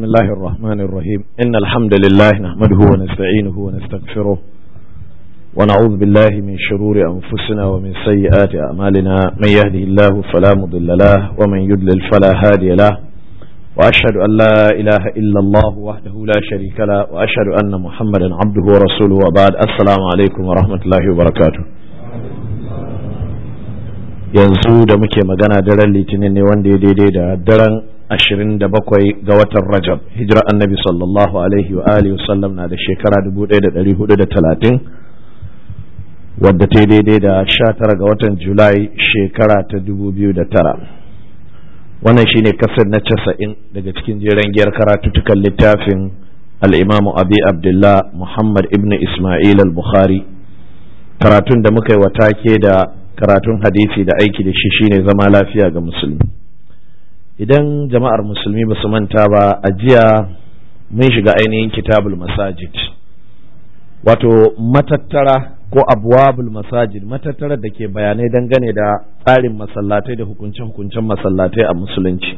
الله الرحمن الرحيم إن الحمد لله نحمده ونستعينه ونستغفره ونعوذ بالله من شرور أنفسنا ومن سيئات أعمالنا من يهده الله فلا مضل له ومن يضلل فلا هادي له وأشهد أن لا إله إلا الله وحده لا شريك له وأشهد أن محمدا عبده ورسوله وبعد السلام عليكم ورحمة الله وبركاته yanzu da muke magana daren litinin ne wanda ya daidai da daren ashirin da bakwai ga watan rajab hijira annabi sallallahu alaihi wa alihi wasallam na da shekara dubu ɗaya da ɗari hudu da talatin wadda ta daidai da sha tara ga watan julai shekara ta dubu biyu da tara wannan shine kasar na casa'in daga cikin jeren giyar karatuttukan littafin al'imamu abi abdullah muhammad ibn ismail al-bukhari karatun da muka yi wa take da karatun hadisi da aiki da shi shine zama lafiya ga musulmi idan jama'ar musulmi ba su manta ba a jiya mun shiga ainihin kitabul masajid wato matattara ko abwabul masajid matattara da ke bayanai dangane da tsarin masallatai da hukunce-hukuncen masallatai a musulunci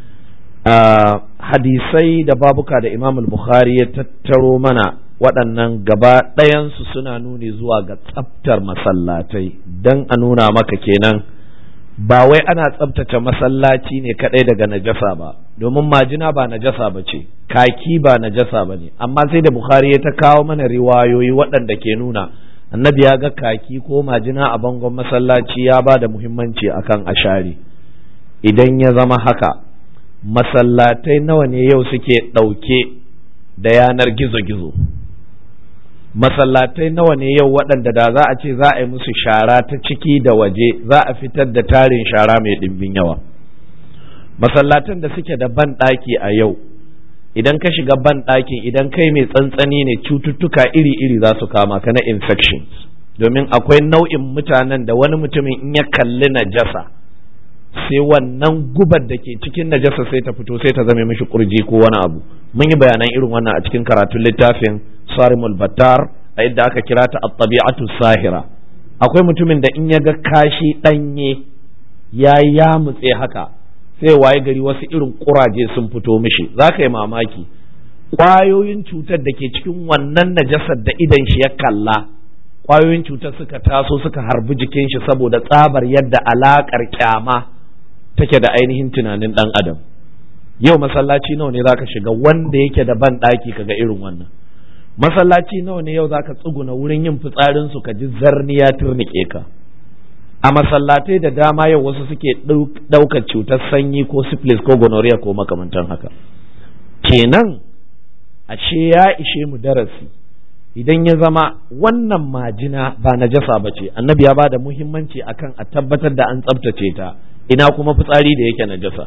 hadisai da babuka da imam bukhari ya tattaro mana waɗannan gaba ɗayansu suna nuni zuwa ga tsaftar masallatai don a nuna maka kenan ba wai ana tsabtace masallaci ne kaɗai daga najasa ba domin majina ba najasa ba ce kaki ba najasa ba ne amma sai da bukhari ya ta kawo mana riwayoyi waɗanda ke nuna annabi ya ga kaki ko majina a bangon masallaci ya ba da muhimmanci akan ashari idan ya zama haka masallatai nawa ne yau suke ɗauke da yanar gizo-gizo masallatai nawa ne yau waɗanda da za a ce za a yi musu shara ta ciki da waje za a fitar da tarin shara mai ɗimbin yawa masallatan da suke da ban ɗaki a yau idan ka shiga ban ɗakin idan kai mai tsantsani ne cututtuka iri-iri za su kama ka na infections domin akwai nau'in mutanen da wani mutumin in ya kalli najasa sai wannan gubar da ke cikin najasa sai ta fito sai ta zame mishi kurji ko wani abu mun yi bayanan irin wannan a cikin karatun littafin sarimul battar a yadda aka kira ta at-tabi'atu sahira akwai mutumin da in ya ga kashi danye ya yamutse haka sai waye gari wasu irin kuraje sun fito mishi za ka yi mamaki ƙwayoyin cutar da ke cikin wannan najasar da idan shi ya kalla ƙwayoyin cutar suka taso suka harbi jikin shi saboda tsabar yadda alaƙar kyama take da ainihin tunanin ɗan adam yau masallaci nawa ne zaka shiga wanda yake da ban ɗaki kaga irin wannan masallaci nawa ne yau zaka tsuguna wurin yin fitsarin su ka ji zarniya turnike ka a masallatai da dama yau wasu suke ɗaukar cutar sanyi ko syphilis ko gonorrhea ko makamantan haka kenan ashe ya ishe mu darasi idan ya zama wannan majina ba najasa ba ce annabi ya ba da muhimmanci akan a tabbatar da an tsabtace ta ina kuma fitsari da yake najasa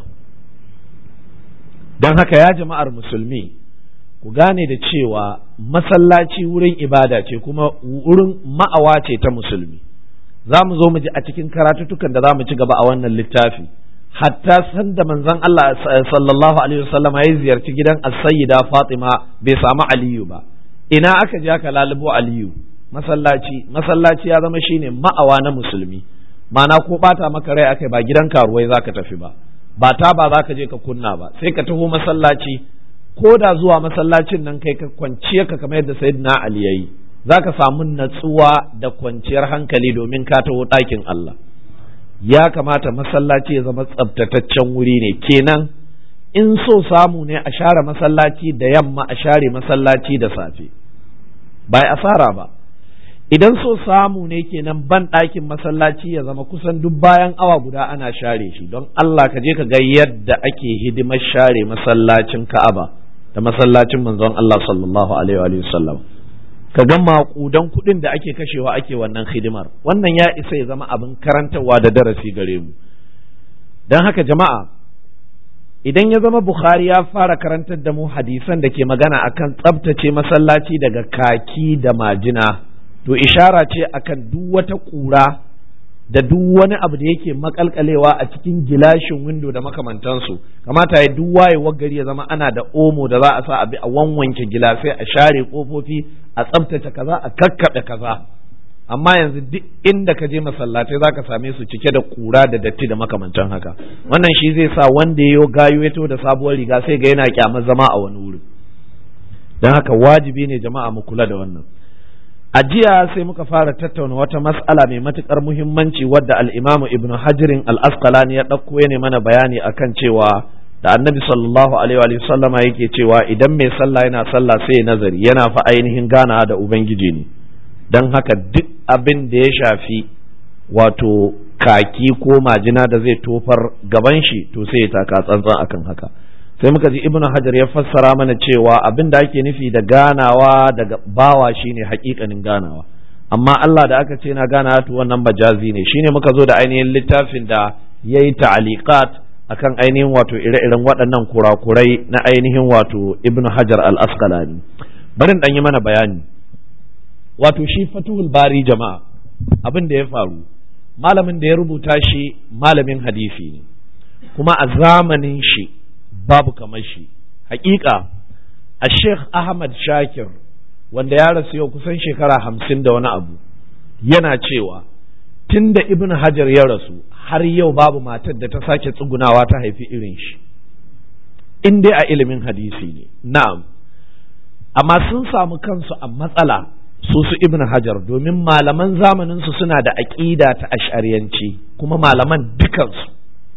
don haka ya jama'ar musulmi ku gane da cewa masallaci wurin ibada ce kuma wurin ma'awa ce ta musulmi za mu zo mu ji a cikin karatutukan da za mu ci gaba a wannan littafi hatta sanda manzon Allah sallallahu alaihi wasallam ya ziyarci gidan as-sayyida Fatima bai samu Aliyu ba ina aka je aka lalubo Aliyu masallaci masallaci ya zama shine ma'awa na musulmi mana ko bata maka rai akai ba gidan karuwai zaka tafi ba ba ta ba za ka je ka kunna ba sai ka taho masallaci ko da zuwa masallacin nan kai ka kwanciya ka kamar yadda sayyidina Ali yayi za ka samu natsuwa da kwanciyar hankali domin ka taho ɗakin Allah ya kamata masallaci ya zama tsabtataccen wuri ne kenan in so samu ne a share masallaci da yamma a share masallaci da safe ba asara ba idan so samu ne kenan ban ɗakin masallaci ya zama kusan duk bayan awa guda ana share shi don Allah ka je ka ga yadda ake hidimar share masallacin Ka'aba da masallacin manzon Allah sallallahu alaihi wa sallam ka ga maƙudan kuɗin da ake kashewa ake wannan hidimar wannan ya isa ya zama abin karantarwa da darasi gare mu don haka jama'a idan ya zama Bukhari ya fara karantar da mu hadisan da ke magana akan tsabtace masallaci daga kaki da majina to ishara ce akan duk wata ƙura da duk wani abu da yake makalkalewa a cikin gilashin windo da makamantansu kamata ya duk wayewar gari ya zama ana da omo da za a sa abi a wanwanke gilasai a share kofofi a tsabtace kaza a kakkaɓe kaza amma yanzu duk inda ka je masallatai za ka same su cike da kura da datti da makamantan haka wannan shi zai sa wanda ya gayo ya da sabuwar riga sai ga yana kyamar zama a wani wuri don haka wajibi ne jama'a mu kula da wannan a jiya sai muka fara tattauna wata mas'ala mai matukar muhimmanci wadda al-imamu ibnu hajirin al-asqalani ya ɗauko ya ne mana bayani akan cewa da annabi sallallahu alaihi wa sallama yake cewa idan mai sallah yana sallah sai nazari yana fa ainihin ganawa da ubangiji ne don haka duk abin da ya shafi wato kaki ko majina da zai tofar gaban shi to sai ya taka tsantsan akan haka sai muka ji ibnu hajar ya fassara mana cewa abin da ake nufi da ganawa daga bawa shine hakikanin ganawa amma Allah da aka ce na ganawa to wannan majazi ne shine muka zo da ainihin littafin da yayi ta'aliqat akan ainihin wato ire-iren waɗannan kurakurai na ainihin wato ibnu hajar al-asqalani bari dan yi mana bayani wato shi fatuhul bari jama'a abin da ya faru malamin da ya rubuta shi malamin hadisi ne kuma a zamanin shi babu kamar shi hakika a sheikh ahmad shakir wanda ya rasu yau kusan shekara hamsin da wani abu yana cewa tun da ibn hajar ya rasu har yau babu matar da ta sake tsugunawa ta haifi irin shi in dai a ilimin hadisi ne na'am amma sun samu kansu a matsala su su ibn hajar domin malaman zamanin su suna da aƙida ta ash'ariyanci kuma malaman dukansu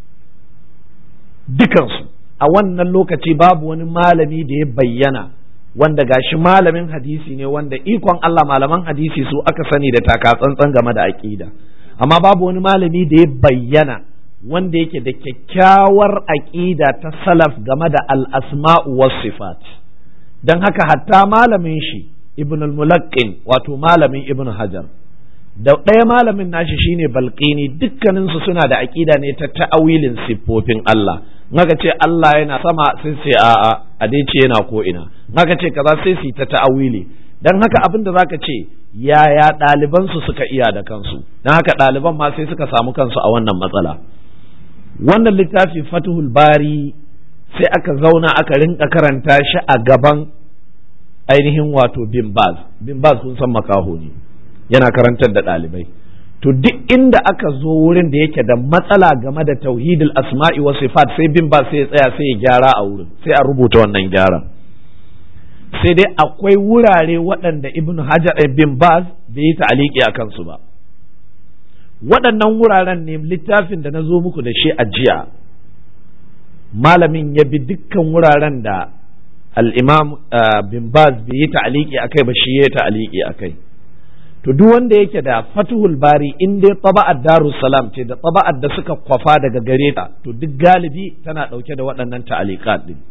dukansu a wannan lokaci babu wani malami da ya bayyana wanda gashi malamin hadisi ne wanda ikon Allah malaman hadisi su aka sani da taka tsantsan game da aƙida amma babu wani malami da ya bayyana wanda yake da kyakkyawar aƙida ta salaf game da al-asma'u was sifat dan haka hatta malamin shi ibn al-mulaqqin wato malamin ibn hajar da ɗaya malamin nashi shine balqini dukkaninsu suna da aƙida ne ta ta'awilin siffofin Allah naka ce Allah yana sama sai sai a'a a dai ce yana ko ina naka ce kaza sai su ta ta'awili dan haka abin da zaka ce yaya ɗaliban su suka iya da kansu dan haka ɗaliban ma sai suka samu kansu a wannan matsala wannan littafi Fathul Bari sai aka zauna aka rinka karanta shi a gaban ainihin wato bin baz bin baz kun san makaho ne yana karantar da ɗalibai to duk inda aka zo wurin da yake da matsala game da tauhidul asma'i wa sifat sai bin baz sai ya tsaya sai ya gyara a wurin sai a rubuta wannan gyaran sai dai akwai wurare waɗanda ibn hajar bin baz bai yi ta'aliki a kansu ba waɗannan wuraren ne littafin da na zo muku da shi a jiya malamin ya bi dukkan wuraren da al'imam bin baz bai yi ta'aliki a kai ba shi ya yi ta'aliki a kai to duk wanda yake da fatuhul bari in dai taba'ad darus salam ce da taba'ad da suka kwafa daga gare ta to duk galibi tana ɗauke da waɗannan ta'alikat din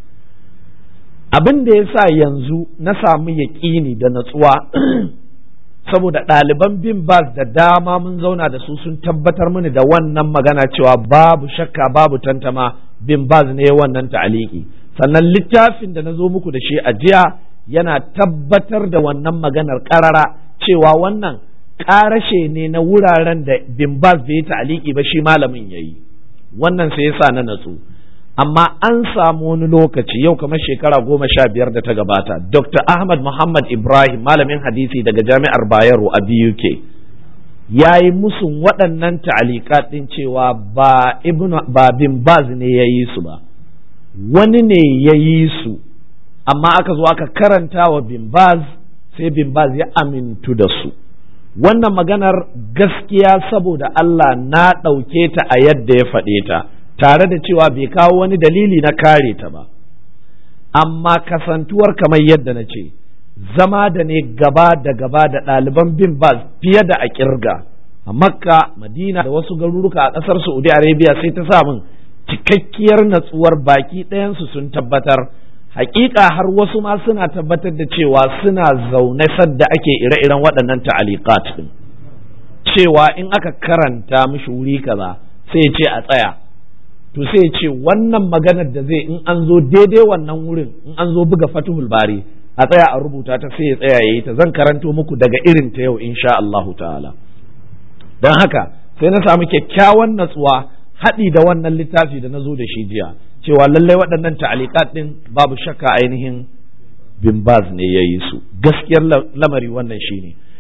abin da ya sa yanzu na samu yaƙini da natsuwa saboda ɗaliban bin baz da dama mun zauna da su sun tabbatar mini da wannan magana cewa babu shakka babu tantama bin baz ne wannan ta'aliki sannan littafin da na zo muku da shi a jiya yana tabbatar da wannan maganar ƙarara cewa wannan ƙarashe ne na wuraren da bin baz bai ta'aliki ba shi malamin ya yi wannan sai yasa na natsu amma an samu wani lokaci yau kamar shekara goma sha biyar da ta gabata dr ahmad muhammad ibrahim malamin hadisi daga jami'ar bayero a buk ya yi musun waɗannan ta'alikat ɗin cewa ba ba bin baz ne ya yi su ba wani ne ya yi su amma aka zo aka karanta wa bin baz sai bin baz ya amintu da su wannan maganar gaskiya saboda Allah na ɗauke ta a yadda ya faɗe ta tare da cewa bai kawo wani dalili na kare ta ba amma kasantuwar kamar yadda na ce zama da ne gaba da gaba da ɗaliban bin baz fiye da a kirga a makka madina da wasu garuruka a ƙasar saudi arabia sai ta samun cikakkiyar natsuwar baki ɗayansu sun tabbatar hakika har wasu ma suna tabbatar da cewa suna zaune sadda ake ire-iren waɗannan ta'aliqat din cewa in aka karanta mishi wuri kaza sai ce a tsaya to sai ce wannan maganar da zai in an zo daidai wannan wurin in an zo buga fatuhul bari a tsaya a rubuta ta sai ya tsaya yayi ta zan karanto muku daga irin ta yau insha Allah ta'ala don haka sai na samu kyakkyawan natsuwa haɗi da wannan littafi da na zo da shi jiya cewa lallai waɗannan ta'alikat ɗin babu shakka ainihin bin baz ne ya yi su gaskiyar lamari wannan shine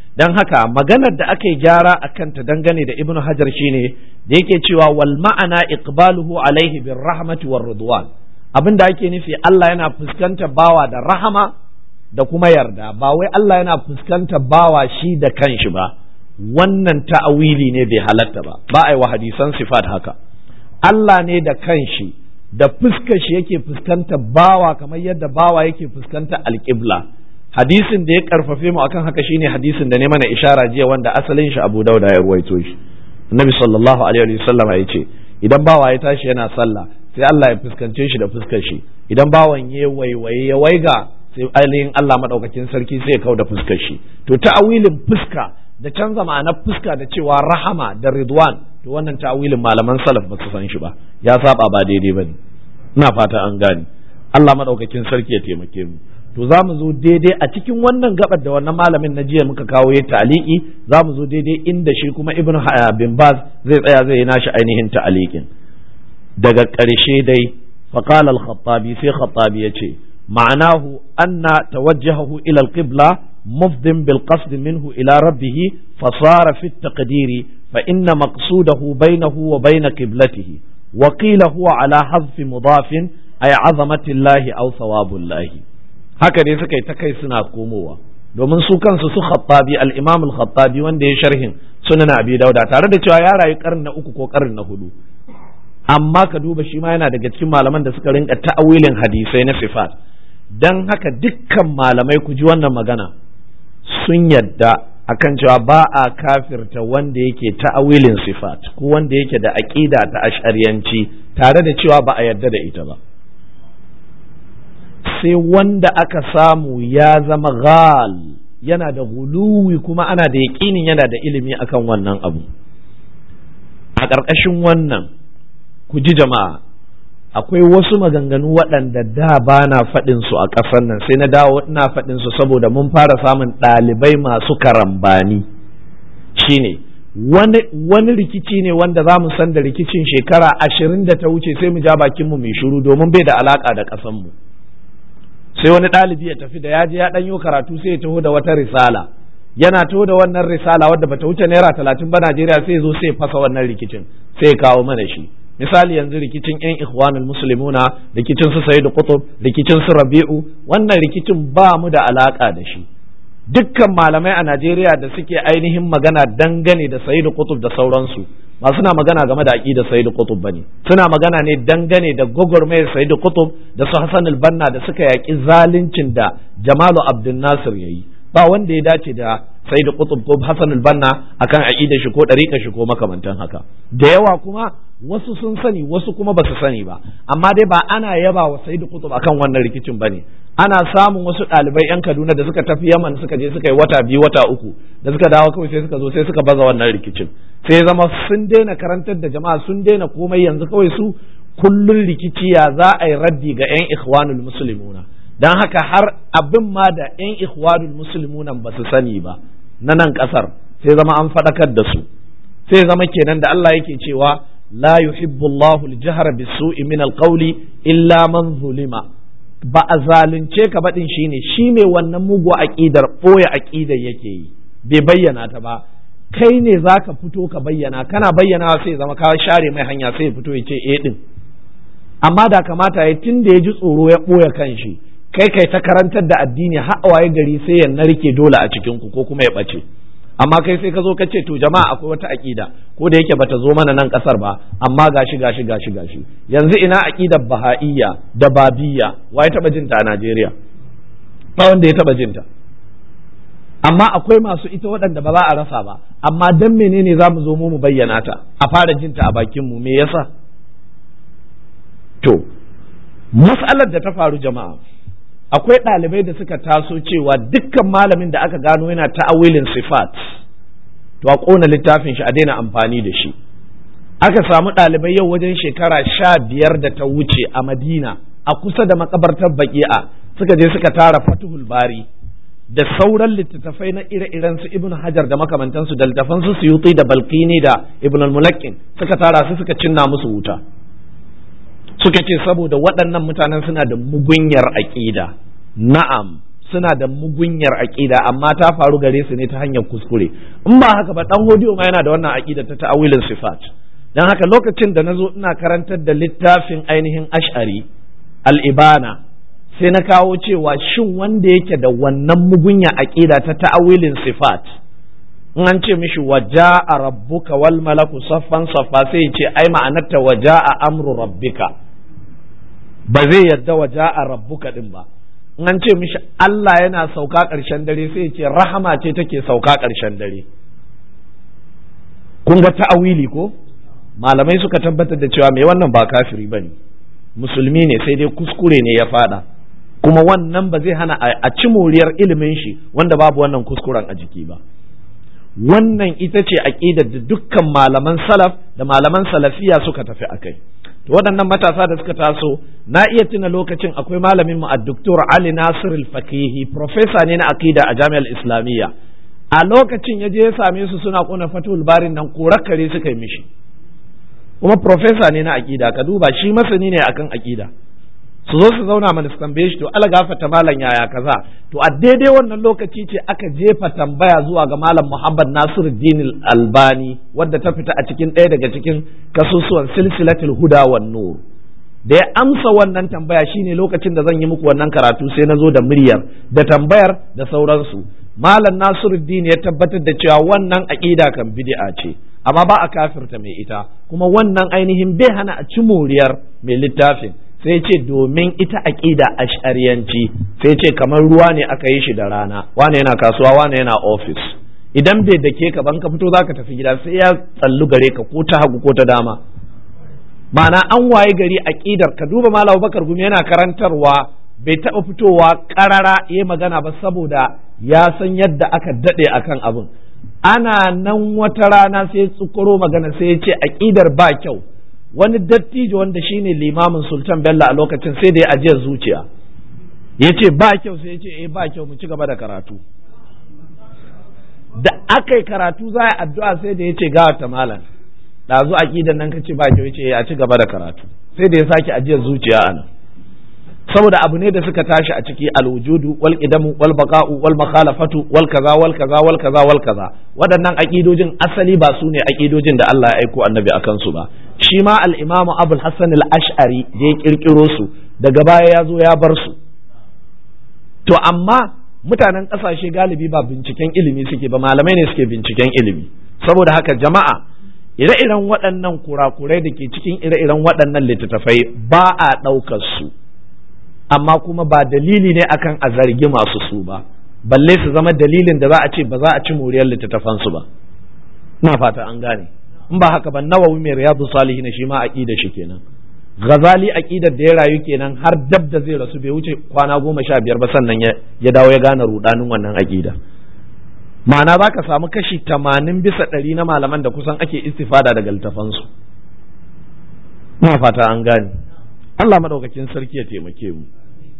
dan haka maganar da aka yi gyara a kanta dangane da ibnu hajar shine da yake cewa wal ma'ana iqbaluhu alaihi bir rahmati war ridwan abin da ake nufi Allah yana fuskantar bawa da rahama da kuma yarda ba wai Allah yana fuskantar bawa shi da kanshi ba wannan ta'awili ne bai halatta ba ba a yi wa hadisan sifat haka Allah ne da kanshi da fuskar shi yake fuskantar bawa kamar yadda bawa yake fuskantar alƙibla hadisin da ya karfafe mu akan haka shine hadisin da ne mana ishara jiya wanda asalin shi Abu Dauda ya ruwaito shi Annabi sallallahu alaihi wa sallama ya ce idan bawa ya tashi yana sallah sai Allah ya fuskance shi da fuskar shi idan bawan ya waiwaye ya waiga sai ainihin Allah madaukakin sarki sai ya kau da fuskar shi to ta'awilin fuska da canza ma'anar fuska da cewa rahama da ridwan to wannan ta'awilin malaman salaf ba su san shi ba ya saba ba daidai bane ina fata an gane Allah madaukakin sarki ya taimake mu to za mu zo daidai a cikin wannan gabar da wannan malamin na jiya muka kawo ya ta'aliki za mu zo daidai inda shi kuma ibn bin baz zai tsaya zai yi nashi ainihin ta'alikin daga ƙarshe dai faqala al-khattabi sai khattabi yace ma'anahu anna tawajjahahu ila al-qibla mufdin bil qasd minhu ila rabbih fasara fi at-taqdiri fa inna maqsudahu bainahu wa bain qiblatihi wa qila huwa ala hadfi mudafin ay azamati llahi aw thawabullahi haka dai suka yi ta kai suna komowa domin su kansu su khattabi al-imam al-khattabi wanda ya sharhin sunan abi dauda tare da cewa ya rayu karni na uku ko karni na hudu amma ka duba shi ma yana daga cikin malaman da suka rinka ta'awilin hadisai na sifat dan haka dukkan malamai ku ji wannan magana sun yadda akan cewa ba a kafirta wanda yake ta'awilin sifat ko wanda yake da aqida ta ash'ariyanci tare da cewa ba a yadda da ita ba sai wanda aka samu ya zama ghal yana da guluwi kuma ana da yaƙinin yana da ilimi akan wannan abu a ƙarƙashin wannan ku ji jama'a akwai wasu maganganu waɗanda da ba na faɗin su a ƙasar nan sai na dawo ina faɗin su saboda mun fara samun ɗalibai masu karambani shine wani, wani rikici ne wanda za mu san da rikicin shekara ashirin da ta wuce sai mu ja bakinmu mai shiru domin bai da alaƙa da ƙasanmu mu sai wani ɗalibi ya tafi da ya je ya ɗanyo karatu sai ya taho da wata risala yana taho da wannan risala wadda bata wuce naira talatin ba Najeriya sai ya zo sai ya fasa wannan rikicin sai ya kawo mana shi misali yanzu rikicin yan ikhwanul muslimuna rikicin su sayyid qutb rikicin su rabi'u wannan rikicin ba mu da alaka da shi dukkan malamai a Najeriya da suke ainihin magana dangane da sayyid qutb da sauransu ba suna magana game da aqidar sayyid qutb bane suna magana ne dangane da gogormayar sayyid qutb da su hasan al-banna da suka yaki zaluncin da jamalu abdul nasir yayi ba wanda ya dace da sayyid qutb ko hasan al-banna akan aqidar shi ko dariƙar shi ko makamantan haka da yawa kuma wasu sun sani wasu kuma ba su sani ba amma dai ba ana yaba wa sayyid qutb akan wannan rikicin bane ana samun wasu ɗalibai 'yan Kaduna da suka tafi Yaman suka je suka yi wata biyu wata uku da suka dawo kawai sai suka zo sai suka baza wannan rikicin sai zama sun daina karantar da jama'a sun daina komai yanzu kawai su kullun rikici ya za a yi raddi ga 'yan ikhwanul muslimuna dan haka har abin ma da 'yan ikhwanul muslimuna ba su sani ba na nan kasar sai zama an faɗakar da su sai zama kenan da Allah yake cewa la yuhibbu Allahu al-jahra bis-su'i min al-qawli illa man zulima ba a zalunce ka baɗin shi ne shi ne wannan mugu aƙidar ɓoye aƙidar yake yi bai bayyana ta ba kai ne za ka fito ka bayyana kana bayyana sai zama ka share mai hanya sai ya fito ya ce eh ɗin amma da kamata ya tun da ya ji tsoro ya ɓoye kan shi kai kai ta karantar da addini har waye gari sai ya narke dole a cikin ku ko kuma ya ɓace amma kai sai ka zo ka ce to jama'a akwai wata aƙida ko da yake bata zo mana nan ƙasar ba amma gashi gashi gashi gashi yanzu ina aƙidar baha'iyya da babiyya wa ya taɓa jinta a Najeriya ba wanda ya taɓa jinta amma akwai masu ita waɗanda ba za a rasa ba amma dan menene za mu zo mu mu bayyana ta a fara jinta a bakin mu me yasa to mas'alar da ta faru jama'a akwai ɗalibai da suka taso cewa dukkan malamin da aka gano yana ta'awilin sifat to a ƙona littafin shi a daina amfani da shi aka samu ɗalibai yau wajen shekara sha biyar da ta wuce a madina a kusa da makabartar baki'a suka je suka tara fatuhul bari da sauran littattafai na ire-iren su ibn hajar da makamantansu da littafan su suyuti da balkini da ibn al-mulakkin suka tara su suka cinna musu wuta suka ce saboda waɗannan mutanen suna da mugunyar aƙida na'am suna da mugunyar aƙida amma ta faru gare su ne ta hanyar kuskure in ba haka ba dan hodiyo ma yana da wannan aƙida ta ta'awilin sifat dan haka lokacin da nazo ina karantar da littafin ainihin ash'ari al-ibana sai na kawo cewa shin wanda yake da wannan mugunya aƙida ta ta'awilin sifat in an ce mishi waja'a rabbuka wal malaku saffan saffa sai ce ai ma'anarta waja'a amru rabbika ba zai yadda waja'a rabbuka din ba in an ce mishi Allah yana sauka ƙarshen dare sai ce rahama ce take sauka ƙarshen dare kun ga ta'awili ko malamai suka tabbatar da cewa mai wannan ba kafiri ba ne musulmi ne sai dai kuskure ne ya fada kuma wannan ba zai hana a ci moriyar ilimin shi wanda babu wannan kuskuren a jiki ba wannan ita ce aƙidar da dukkan malaman salaf da malaman salafiya suka tafi a kai to waɗannan matasa da suka taso na iya tuna lokacin akwai malamin mu addoktor Ali Nasir al-Fakihi professor ne na aqida a Jami'ar Islamiyya a lokacin ya je ya same su suna kuna fatul barin nan kare suka yi mishi kuma professor ne na aqida ka duba shi masani ne akan aqida su zo su zauna mana su tambaye shi to ala gafata malam yaya kaza to a daidai wannan lokaci ce aka jefa tambaya zuwa ga malam Muhammad Nasiruddin Albani wadda ta fita a cikin ɗaya daga cikin kasusuwan silsilatul huda wan nur da ya amsa wannan tambaya shine lokacin da zan yi muku wannan karatu sai na zo da muryar da tambayar da sauransu malam Nasiruddin ya tabbatar da cewa wannan aqida kan bid'a ce amma ba a kafirta mai ita kuma wannan ainihin bai hana a ci moriyar mai littafin sai ce domin ita aƙida ash'ariyanci sai ce kamar ruwa ne aka yi shi da rana wane yana kasuwa wane yana ofis idan bai dake ka ban ka fito za ka tafi gida sai ya tsallu gare ka ko ta hagu ko ta dama ma'ana an waye gari aƙidar ka duba malam bakar gumi yana karantarwa bai taɓa fitowa ƙarara ya magana ba saboda ya san yadda aka daɗe akan abin ana nan wata rana sai tsukuro magana sai ya ce aƙidar ba kyau wani dattijo wanda shine limamin sultan bello a lokacin sai da ya ajiyar zuciya ya ce ba kyau sai ya ce eh ba kyau mu ci gaba da karatu da aka yi karatu za a addu'a sai da ya ce gawa ta malam ɗazu aƙidan nan ka ce ba kyau ya ce a ci gaba da karatu sai da ya sake ajiyar zuciya a nan saboda abu ne da suka tashi a ciki alwujudu wal qidamu wal baqa'u wal makhalafatu wal kaza wal kaza wal kaza wal kaza waɗannan aƙidojin asali ba su ne aƙidojin da Allah ya aiko annabi akan su ba shi ma al-imamu abul hassan al-ash'ari da ya kirkiro su daga baya ya zo ya bar su to amma mutanen ƙasashe galibi ba binciken ilimi suke ba malamai ne suke binciken ilimi saboda haka jama'a ire-iren waɗannan kurakurai da ke cikin ire-iren waɗannan littattafai ba a ɗaukar su amma kuma ba dalili ne akan a zargi masu su ba balle su zama dalilin da za a ce ba za a ci moriyar littattafansu ba na fata an gane in ba haka ba nawawi mai riyadu salihin shi ma aqida shi kenan ghazali aqidar da ya rayu kenan har dab da zai rasu bai wuce kwana goma sha biyar ba sannan ya dawo ya gane rudanin wannan aqida ma'ana za ka samu kashi tamanin bisa ɗari na malaman da kusan ake istifada daga littafansu na fata an gane Allah madaukakin sarki ya taimake mu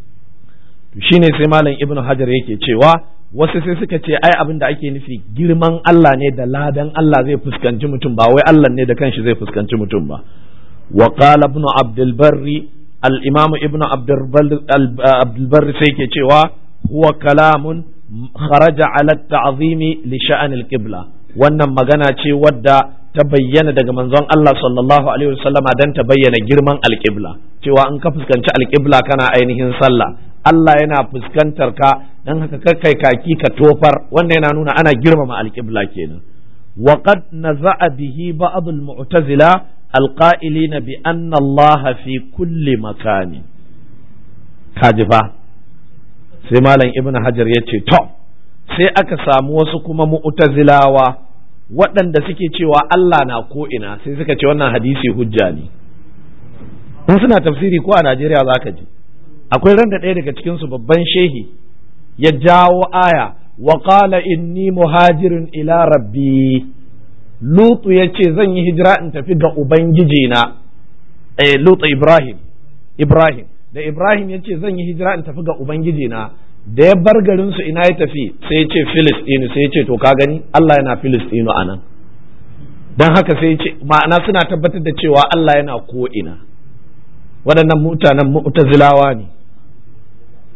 to shine sai malam ibnu hajar yake cewa wasu sai suka ce ai abin da ake nufi girman Allah ne da ladan Allah zai fuskanci mutum ba wai Allah ne da kanshi zai fuskanci mutum ba wa qala ibn abdul barri al imam ibn abdul barri sai ke cewa huwa kalamun kharaja ala ta'zimi li sha'an al qibla wannan magana ce wadda ta bayyana daga manzon Allah sallallahu alaihi wasallama dan ta bayyana girman al qibla cewa in ka fuskanci al qibla kana ainihin sallah Allah yana fuskantar ka dan haka kai kaki ka tofar wanda yana nuna ana girmama alƙibla kenan wa qad naza'a bihi ba'd al-mu'tazila alqa'ilina bi anna Allah fi kulli makani kaji fa sai malam ibn hajar ya ce to sai aka samu wasu kuma mu'tazilawa waɗanda suke cewa Allah na ko ina sai suka ce wannan hadisi hujja ne in suna tafsiri ko a Najeriya zaka ji akwai ran da ɗaya daga cikinsu babban shehi ya jawo aya wa qala inni muhajirin ila rabbi lutu ya ce zan yi hijira in tafi ga ubangiji na eh lutu ibrahim ibrahim da ibrahim ya ce zan yi hijira in tafi ga ubangiji na da ya bar garin su ina ya tafi sai ya ce filistinu sai ya ce to ka gani Allah yana filistinu anan dan haka sai ya ce ma'ana suna tabbatar da cewa Allah yana ko ina waɗannan mutanen mu'tazilawa ne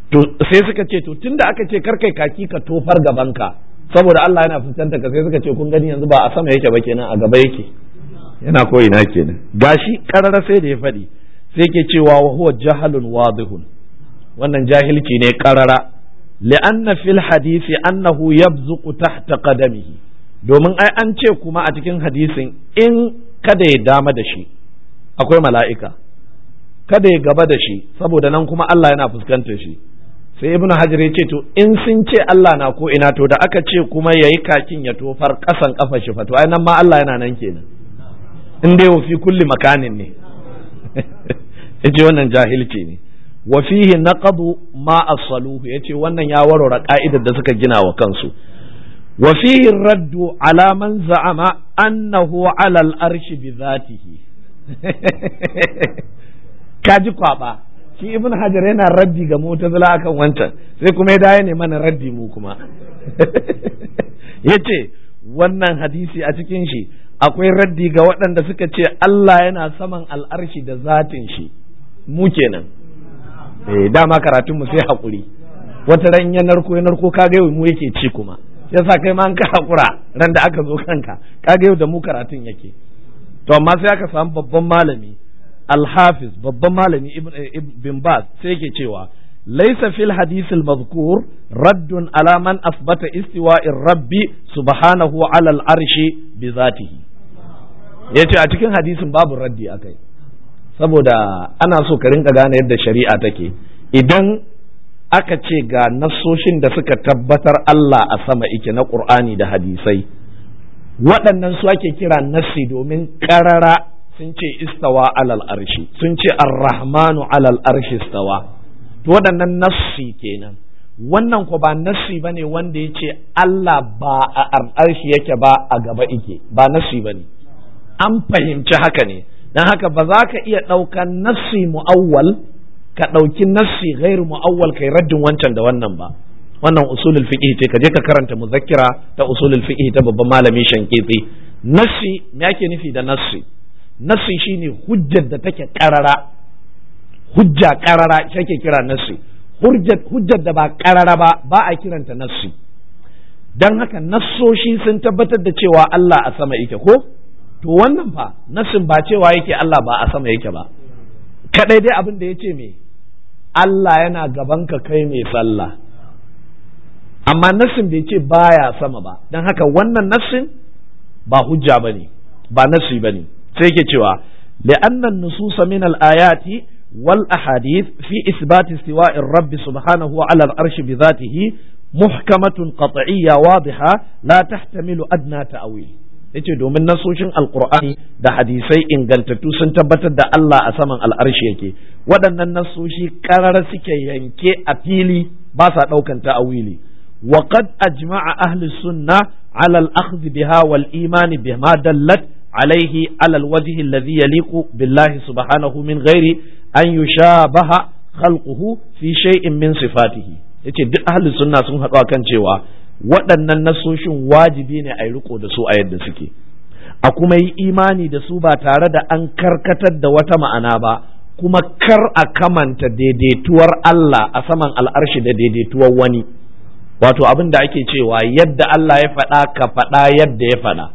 to sai suka ce to tunda aka ce karkai kaki ka tofar gabanka saboda Allah yana fuskanta ka sai suka ce kun gani yanzu ba a sama yake ba kenan a gaba yake yana ko ina kenan gashi karara sai da ya faɗi sai ke cewa wa huwa jahalun wadihun wannan jahilci ne karara li'anna fil hadisi annahu yabzuqu tahta qadamihi domin ai an ce kuma a cikin hadisin in kada ya dama da shi akwai mala'ika kada ya gaba da shi saboda nan kuma Allah yana fuskantar shi sai ibn hajar ya ce to in sun ce Allah na ko ina to da aka ce kuma yayi kakin ya tofar kasan kafa shi fa to ai nan ma Allah yana nan kenan in dai wa fi kulli makanin ne yace wannan jahilci ne wa fihi naqadu ma as-saluhu yace wannan ya warware ka'idar da suka gina wa kansu wa fihi raddu ala man za'ama annahu ala al-arshi bi dhatihi kaji kwaba shi ibn hajar yana raddi ga mu'tazila akan wancan sai kuma ya dawo ne mana raddi mu kuma yace wannan hadisi a cikin shi akwai raddi ga waɗanda suka ce Allah yana saman al'arshi da zatin shi mu kenan eh dama karatun mu sai hakuri wata ran ya narko ya narko kaga yau mu yake ci kuma yasa kai ma an ka hakura ran da aka zo kanka kaga yau da mu karatun yake to amma sai aka samu babban malami al-hafiz babban malami ibn baz sai yake cewa laysa fil hadith al-madhkur raddun ala man asbata istiwa'ir rabbi subhanahu ala al-arshi bi zatihi yace a cikin hadisin babu raddi akai saboda ana so ka rinka gane yadda shari'a take idan aka ce ga nassoshin da suka tabbatar Allah a sama ike na Qur'ani da hadisai waɗannan su ake kira nassi domin ƙarara sun ce istawa alal arshi sun ce ar-rahmanu alal arshi istawa to waɗannan nassi kenan wannan ko ba nassi bane wanda ya ce Allah ba a arshi yake ba a gaba ike ba nassi bane an fahimci haka ne don haka ba za ka iya ɗaukan nassi mu'awwal ka ɗauki nassi gairu mu'awwal kai raddin wancan da wannan ba wannan usulul fiqh ce ka je ka karanta muzakkira ta usulul fiqh ta babban malami shankiti nassi me ake nufi da nassi nassi shine hujjar da take karara hujja karara shake kira nassi hujjar da ba karara ba ba a kiranta nassi dan haka nassoshi sun tabbatar da cewa Allah a sama yake ko to wannan fa nassin ba cewa yake Allah ba a sama yake ba kadai dai abin da ya ce me Allah yana gaban ka kai mai sallah amma nassin bai ce baya sama ba don haka wannan nassin ba hujja bane ba nassi bane sai yake cewa لأن النصوص من الآيات والأحاديث في إثبات استواء الرب سبحانه على العرش بذاته محكمة قطعية واضحة لا تحتمل أدنى تأويل yace domin nasoshin alkur'ani da hadisai ingantattu sun tabbatar da Allah a saman al'arshi yake waɗannan nasoshi ƙarar suke yanke a fili ba sa ɗaukan ta'awili wa qad ajma'a ahli sunna ala al-akhdh biha wal iman bima dallat alayhi ala al-wajh alladhi yaliqu billahi subhanahu min ghairi an yushabaha khalquhu fi shay'in min sifatihi yace duk ahli sunna sun haɗu kan cewa waɗannan nasoshin wajibi ne a yi riko da su a yadda suke a kuma yi imani da su ba tare da an karkatar da wata ma'ana ba kuma kar a kamanta daidaituwar Allah a saman al'arshi da daidaituwar wani wato abin da ake cewa yadda Allah ya faɗa ka faɗa yadda ya faɗa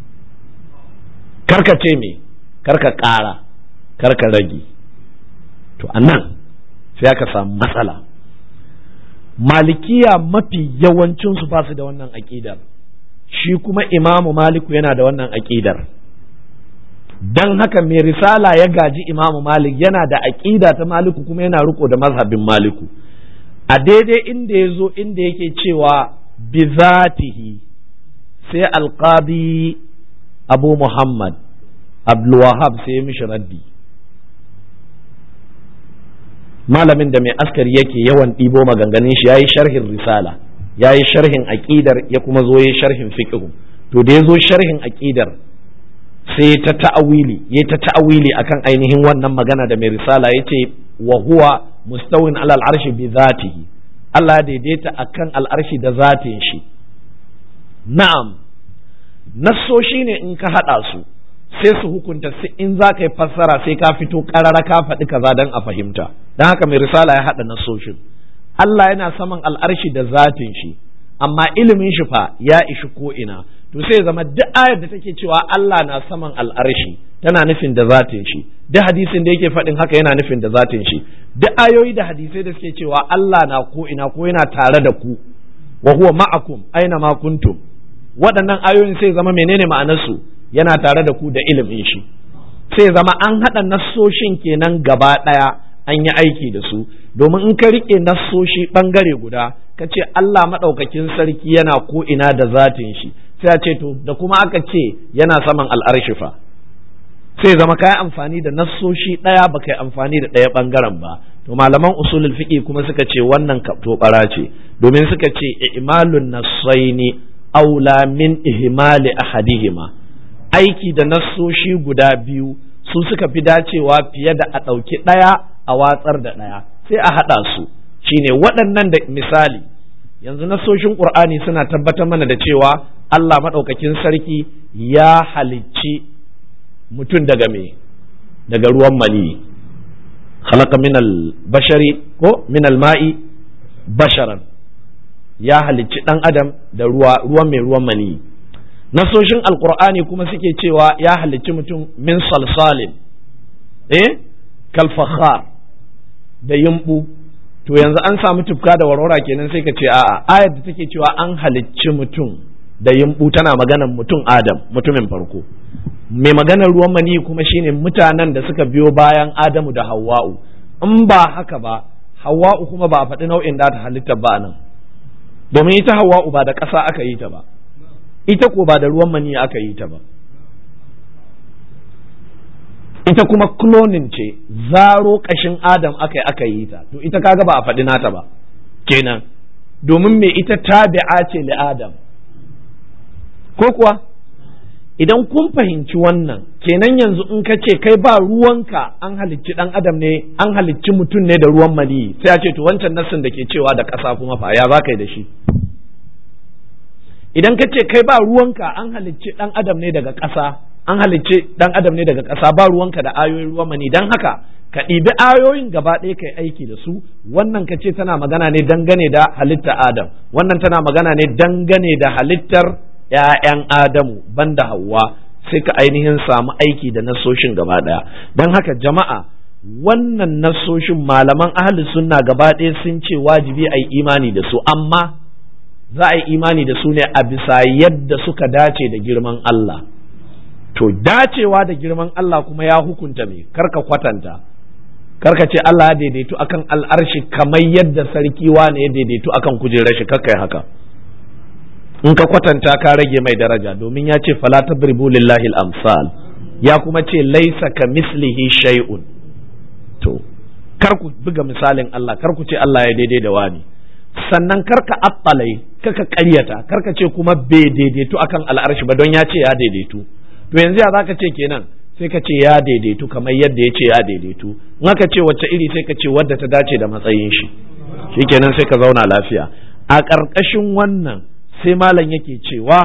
karka ce me karka ƙara karka rage to anan sai aka samu matsala malikiya mafi yawancinsu ba su da wannan aƙidar shi kuma imamu maliku yana da wannan aƙidar don haka mai risala ya gaji imamu malik yana da aƙida ta maliku kuma yana riko da mazhabin maliku a daidai inda ya zo inda yake cewa bizatihi sai alƙadi abu muhammad abdulwahab sai ya mishi raddi malamin da mai askari yake yawan ɗibo maganganun shi yayi sharhin risala yayi sharhin aqidar ya kuma zo yayi sharhin fiqh to da ya zo sharhin aqidar sai ta ta'awili ya ta ta'awili akan ainihin wannan magana da mai risala yace wa huwa mustawin alal arshi bi zatihi Allah daidaita akan al'arshi da zatin shi na'am nassoshi ne in ka hada su sai su hukunta in za ka yi fassara sai ka fito karara ka faɗi kaza don a fahimta don haka mai risala ya haɗa nasoshin Allah yana saman al'arshi da zatin shi amma ilimin shi fa ya ishi ko ina to sai zama duk ayar da take cewa Allah na saman al'arshi tana nufin da zatin shi duk hadisin da yake faɗin haka yana nufin da zatin shi duk ayoyi da hadisai da suke cewa Allah na ko ina ko yana tare da ku wa huwa ma'akum aina ma kuntum waɗannan ayoyin sai zama menene ma'anarsu yana tare da ku da ilimin shi sai zama an haɗa nassoshin kenan gaba ɗaya an yi aiki da su domin in ka riƙe nassoshi ɓangare guda ka ce Allah maɗaukakin sarki yana ko ina da zatin shi sai a ce to da kuma aka ce yana saman al'arshi fa sai zama ka yi amfani da nassoshi ɗaya ba ka yi amfani da ɗaya ɓangaren ba to malaman usulul fiqi kuma suka ce wannan tobara ce domin suka ce imalun nassaini aula min ihmali ahadihima aiki da nassoshi guda biyu su suka fi dacewa fiye da a ɗauki ɗaya a watsar da ɗaya sai a haɗa su shine waɗannan da misali yanzu nassoshin ƙur'ani suna tabbatar mana da cewa Allah maɗaukakin sarki ya halicci mutum daga me daga ruwan mani khalaqa minal bashari ko minal ma'i basharan ya halicci ɗan adam da ruwa ruwan mai ruwan mani nasoshin alkur'ani kuma suke cewa ya halicci mutum min salsalin eh kalfakhar da yumbu to yanzu an samu tufka da warwara kenan sai ka ce a'a ayar da take cewa an halicci mutum da yumbu tana maganar mutum adam mutumin farko mai maganar ruwan mani kuma shine mutanen da suka biyo bayan adamu da hawwa'u in ba haka ba hawwa'u kuma ba a faɗi nau'in da ta halitta ba nan domin ita hawwa'u ba da ƙasa aka yi ta ba ita ko ba da ruwan mani aka yi ta ba ita kuma cloning ce zaro ƙashin adam aka yi aka yi ta to ita kaga ba a faɗi nata ba kenan domin me ita tabi'a ce li adam ko kuwa idan kun fahimci wannan kenan yanzu in ka ce kai ba ruwanka an halicci dan adam ne an halicci mutum ne da ruwan mani sai a ce to wancan nassin da ke cewa da ƙasa kuma fa ya za ka yi da shi idan ka ce kai ba ruwanka an halicci dan adam ne daga ƙasa an halicci dan adam ne daga ƙasa ba ruwanka da ayoyin ruwan mani dan haka ka ɗibi ayoyin gaba ɗaya kai aiki da su wannan ka ce tana magana ne dangane da halitta adam wannan tana magana ne dangane da halittar ‘ya'yan Adamu banda Hauwa sai ka ainihin samu aiki da nasoshin gaba ɗaya. Don haka jama'a wannan nasoshin malaman ahli sunna gaba ɗaya sun ce wajibi a yi imani da su, amma za a yi imani da su ne a bisa yadda suka dace da girman Allah. To, dacewa da girman Allah kuma ya hukunta me, karka kwatanta. Karka ce Allah ya daidaitu akan al'arshi kamar yadda sarki wane ya daidaitu akan kujerar shi kakkai haka. in ka kwatanta ka rage mai daraja domin ya ce fala tadribu lillahi al-amsal ya kuma ce laisa ka mislihi shay'un to kar ku buga misalin Allah kar ku ce Allah ya daidai da wani sannan kar ka attalai kaka ƙaryata kar ka ce kuma bai daidaitu akan al'arshi ba don ya ce ya daidaitu to yanzu ya zaka ce kenan sai ka ce ya daidaitu kamar yadda ya ce ya daidaitu in aka ce wacce iri sai ka ce wadda ta dace da matsayin shi shikenan sai ka zauna lafiya a ƙarƙashin wannan sai malam yake cewa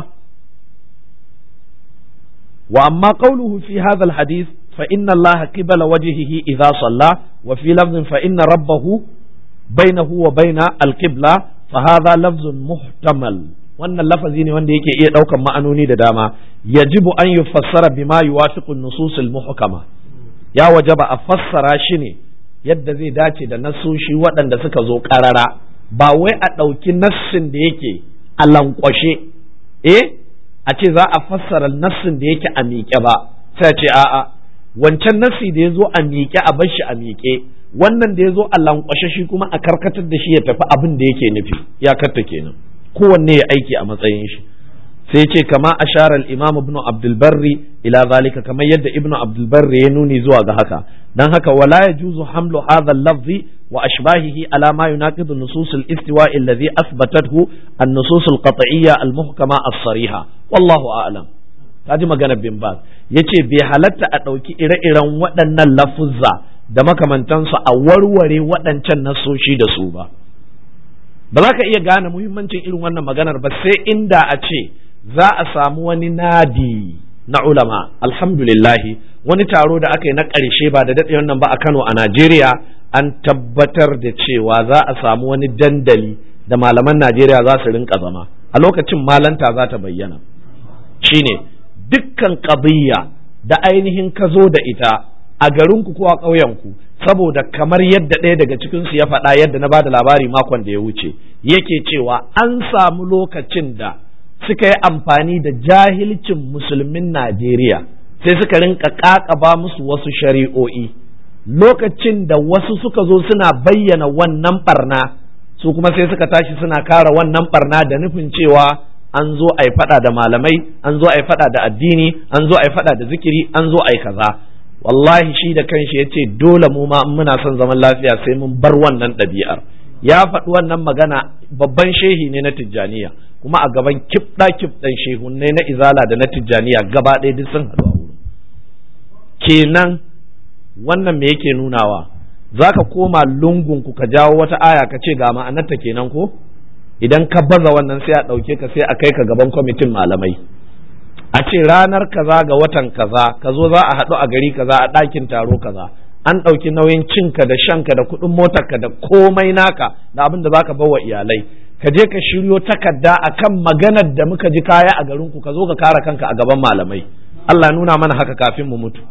wa amma qawluhu fi hadha alhadith fa inna allaha qibala wajhihi idha salla wa fi lafdhin fa inna rabbahu bainahu wa baina alqibla fa hadha lafzun muhtamal wannan lafazi ne wanda yake iya daukan ma'anoni da dama yajibu an yufassara bima yuwafiqu an-nusus al-muhkama ya wajaba a fassara shi ne yadda zai dace da nasoshi waɗanda suka zo ƙarara ba wai a ɗauki nassin da yake a lankwashe eh a ce za a fassara nassin da yake a miƙe ba sai a ce a'a wancan nassi da ya zo a miƙe a bar shi a miƙe wannan da ya zo a lankwashe shi kuma a karkatar da shi ya tafi abin da yake nufi ya karta kenan kowanne ya aiki a matsayin shi sai ce kama ashara al-imam ibn abdul barri ila zalika kamar yadda ibn abdul barri ya nuni zuwa ga haka dan haka wala yajuzu hamlu hadha al-lafzi wa ashbahihi ala ma yunaqidu nusus al-istiwa alladhi athbatathu an-nusus al-qat'iyya al-muhkama as-sariha wallahu a'lam kaji magana bin baz yace bai halatta a ɗauki ire-iren waɗannan lafuzza da makamantansu a warware waɗancan nasoshi da su ba ba za ka iya gane muhimmancin irin wannan maganar ba sai inda a ce za a samu wani nadi na ulama alhamdulillahi wani taro da aka yi na ƙarshe ba da daɗe wannan ba a Kano a Najeriya an tabbatar da cewa za a samu wani dandali da malaman Najeriya za su rinka zama a lokacin malanta za ta bayyana shine dukkan ƙabiyya da ainihin ka zo da ita a garinku ko a ƙauyenku saboda kamar yadda ɗaya daga cikinsu ya faɗa yadda na bada labari makon da ya wuce yake cewa an samu lokacin da suka yi amfani da jahilcin musulmin Najeriya sai suka rinka ƙaƙaba musu wasu shari'o'i lokacin da wasu suka zo suna bayyana wannan barna su kuma sai suka tashi suna kara wannan barna da nufin cewa an zo a yi faɗa da malamai an zo a yi faɗa da addini an zo a yi faɗa da zikiri an zo a yi kaza wallahi shi da kanshi ya ce dole mu ma muna son zaman lafiya sai mun bar wannan ɗabi'ar ya faɗi wannan magana babban shehi ne na tijjaniya kuma a gaban kibɗa kibɗan shehunne na izala da na tijjaniya gaba ɗaya duk sun haɗu a wurin kenan wannan me yake nunawa za ka koma lungunku ka jawo wata aya ka ce ga ma'anarta kenan ko idan ka baza wannan sai a ɗauke ka sai a kai ka gaban kwamitin malamai a ce ranar kaza ga watan kaza ka zo za a haɗu a gari kaza a ɗakin taro kaza an ɗauki nauyin cinka da shanka da kuɗin motarka da komai naka da abin da za ka bawa iyalai ka je ka shiryo takarda akan maganar da muka ji kaya a garinku ka zo ka kare kanka a gaban malamai Allah nuna mana haka kafin mu mutu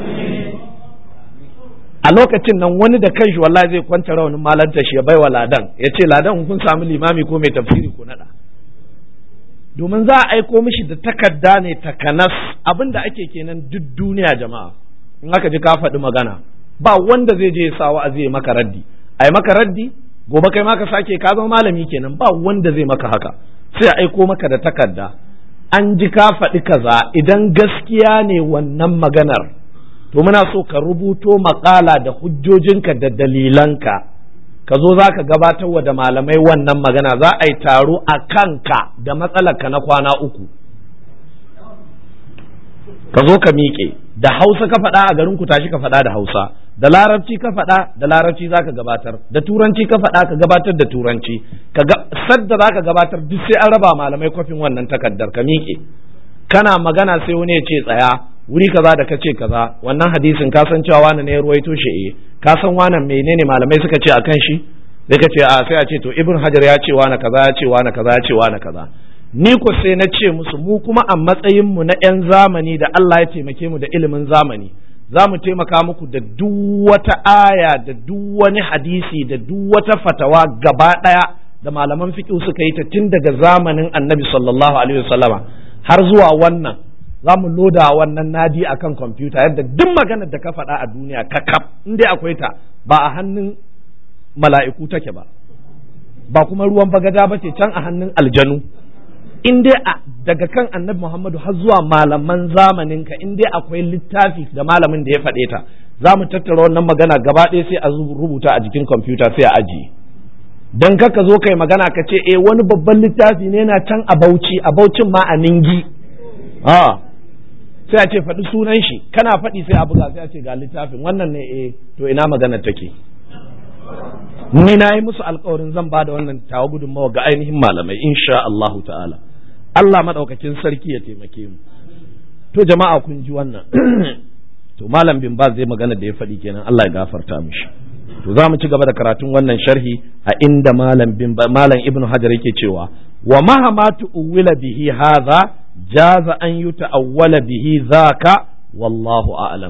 a lokacin nan wani da kanshi wallahi zai kwanta rawanin malanta shi ya baiwa ladan ya ce ladan kun samu limami ko mai tafsiri ko nada domin za a aiko mishi da takarda ne takanas abin da ake kenan duk duniya jama'a in aka ji ka faɗi magana ba wanda zai je ya sa wa'azi ya maka raddi ai maka raddi gobe kai ma ka sake ka zama malami kenan ba wanda zai maka haka sai a aiko maka da takarda an ji ka faɗi kaza idan gaskiya ne wannan maganar to muna so ka rubuto maƙala da hujjojinka da dalilanka ka zo za ka gabatar wa da malamai wannan magana za a yi taro a kanka da matsalarka na kwana uku ka zo ka miƙe da hausa ka faɗa a garin ku tashi ka faɗa da hausa da larabci ka faɗa da larabci za ka gabatar da turanci ka faɗa ka gabatar da turanci ka sadda za ka gabatar duk sai an raba malamai kwafin wannan takardar ka miƙe kana magana sai wani ya ce tsaya wuri kaza da kace kaza wannan hadisin ka san cewa wani ne ya ruwaito shi eh ka san wannan menene malamai suka ce akan shi sai ka ce a sai a ce to ibn hajar ya ce wani kaza ya ce wani kaza ya ce wani kaza ni ko sai na ce musu mu kuma a matsayin mu na yan zamani da Allah ya taimake mu da ilimin zamani za mu taimaka muku da duk wata aya da duk wani hadisi da duk wata fatawa gaba daya da malaman fiqh suka yi ta tun daga zamanin annabi sallallahu alaihi wasallama har zuwa wannan za mu loda wannan nadi akan kwamfuta yadda duk maganar da ka faɗa a duniya ka kaf in dai akwai ta ba a hannun mala'iku take ba ba kuma ruwan bagada ba ce can a hannun aljanu in dai daga kan annabi Muhammadu har zuwa malaman zamanin ka in dai akwai littafi da malamin da ya faɗe ta za mu tattara wannan magana gaba ɗaya sai a rubuta a jikin kwamfuta sai a ajiye dan kaka zo kai magana ka ce eh wani babban littafi ne na can a Bauchi a Baucin ma a Ningi a sai a ce faɗi sunan shi kana faɗi sai a buga sai a ce ga littafin wannan ne eh to ina magana take ni na yi musu alkawarin zan ba da wannan tawa gudunmawa ga ainihin malamai insha Allahu ta'ala Allah maɗaukakin sarki ya taimake mu to jama'a kun ji wannan to malam bin ba zai magana da ya faɗi kenan Allah ya gafarta mishi to za mu ci gaba da karatun wannan sharhi a inda malam bin malam ibnu hajar yake cewa wa mahama tu'wila bihi hadha jaza an yuta'awwala bihi dhaka wallahu a'lam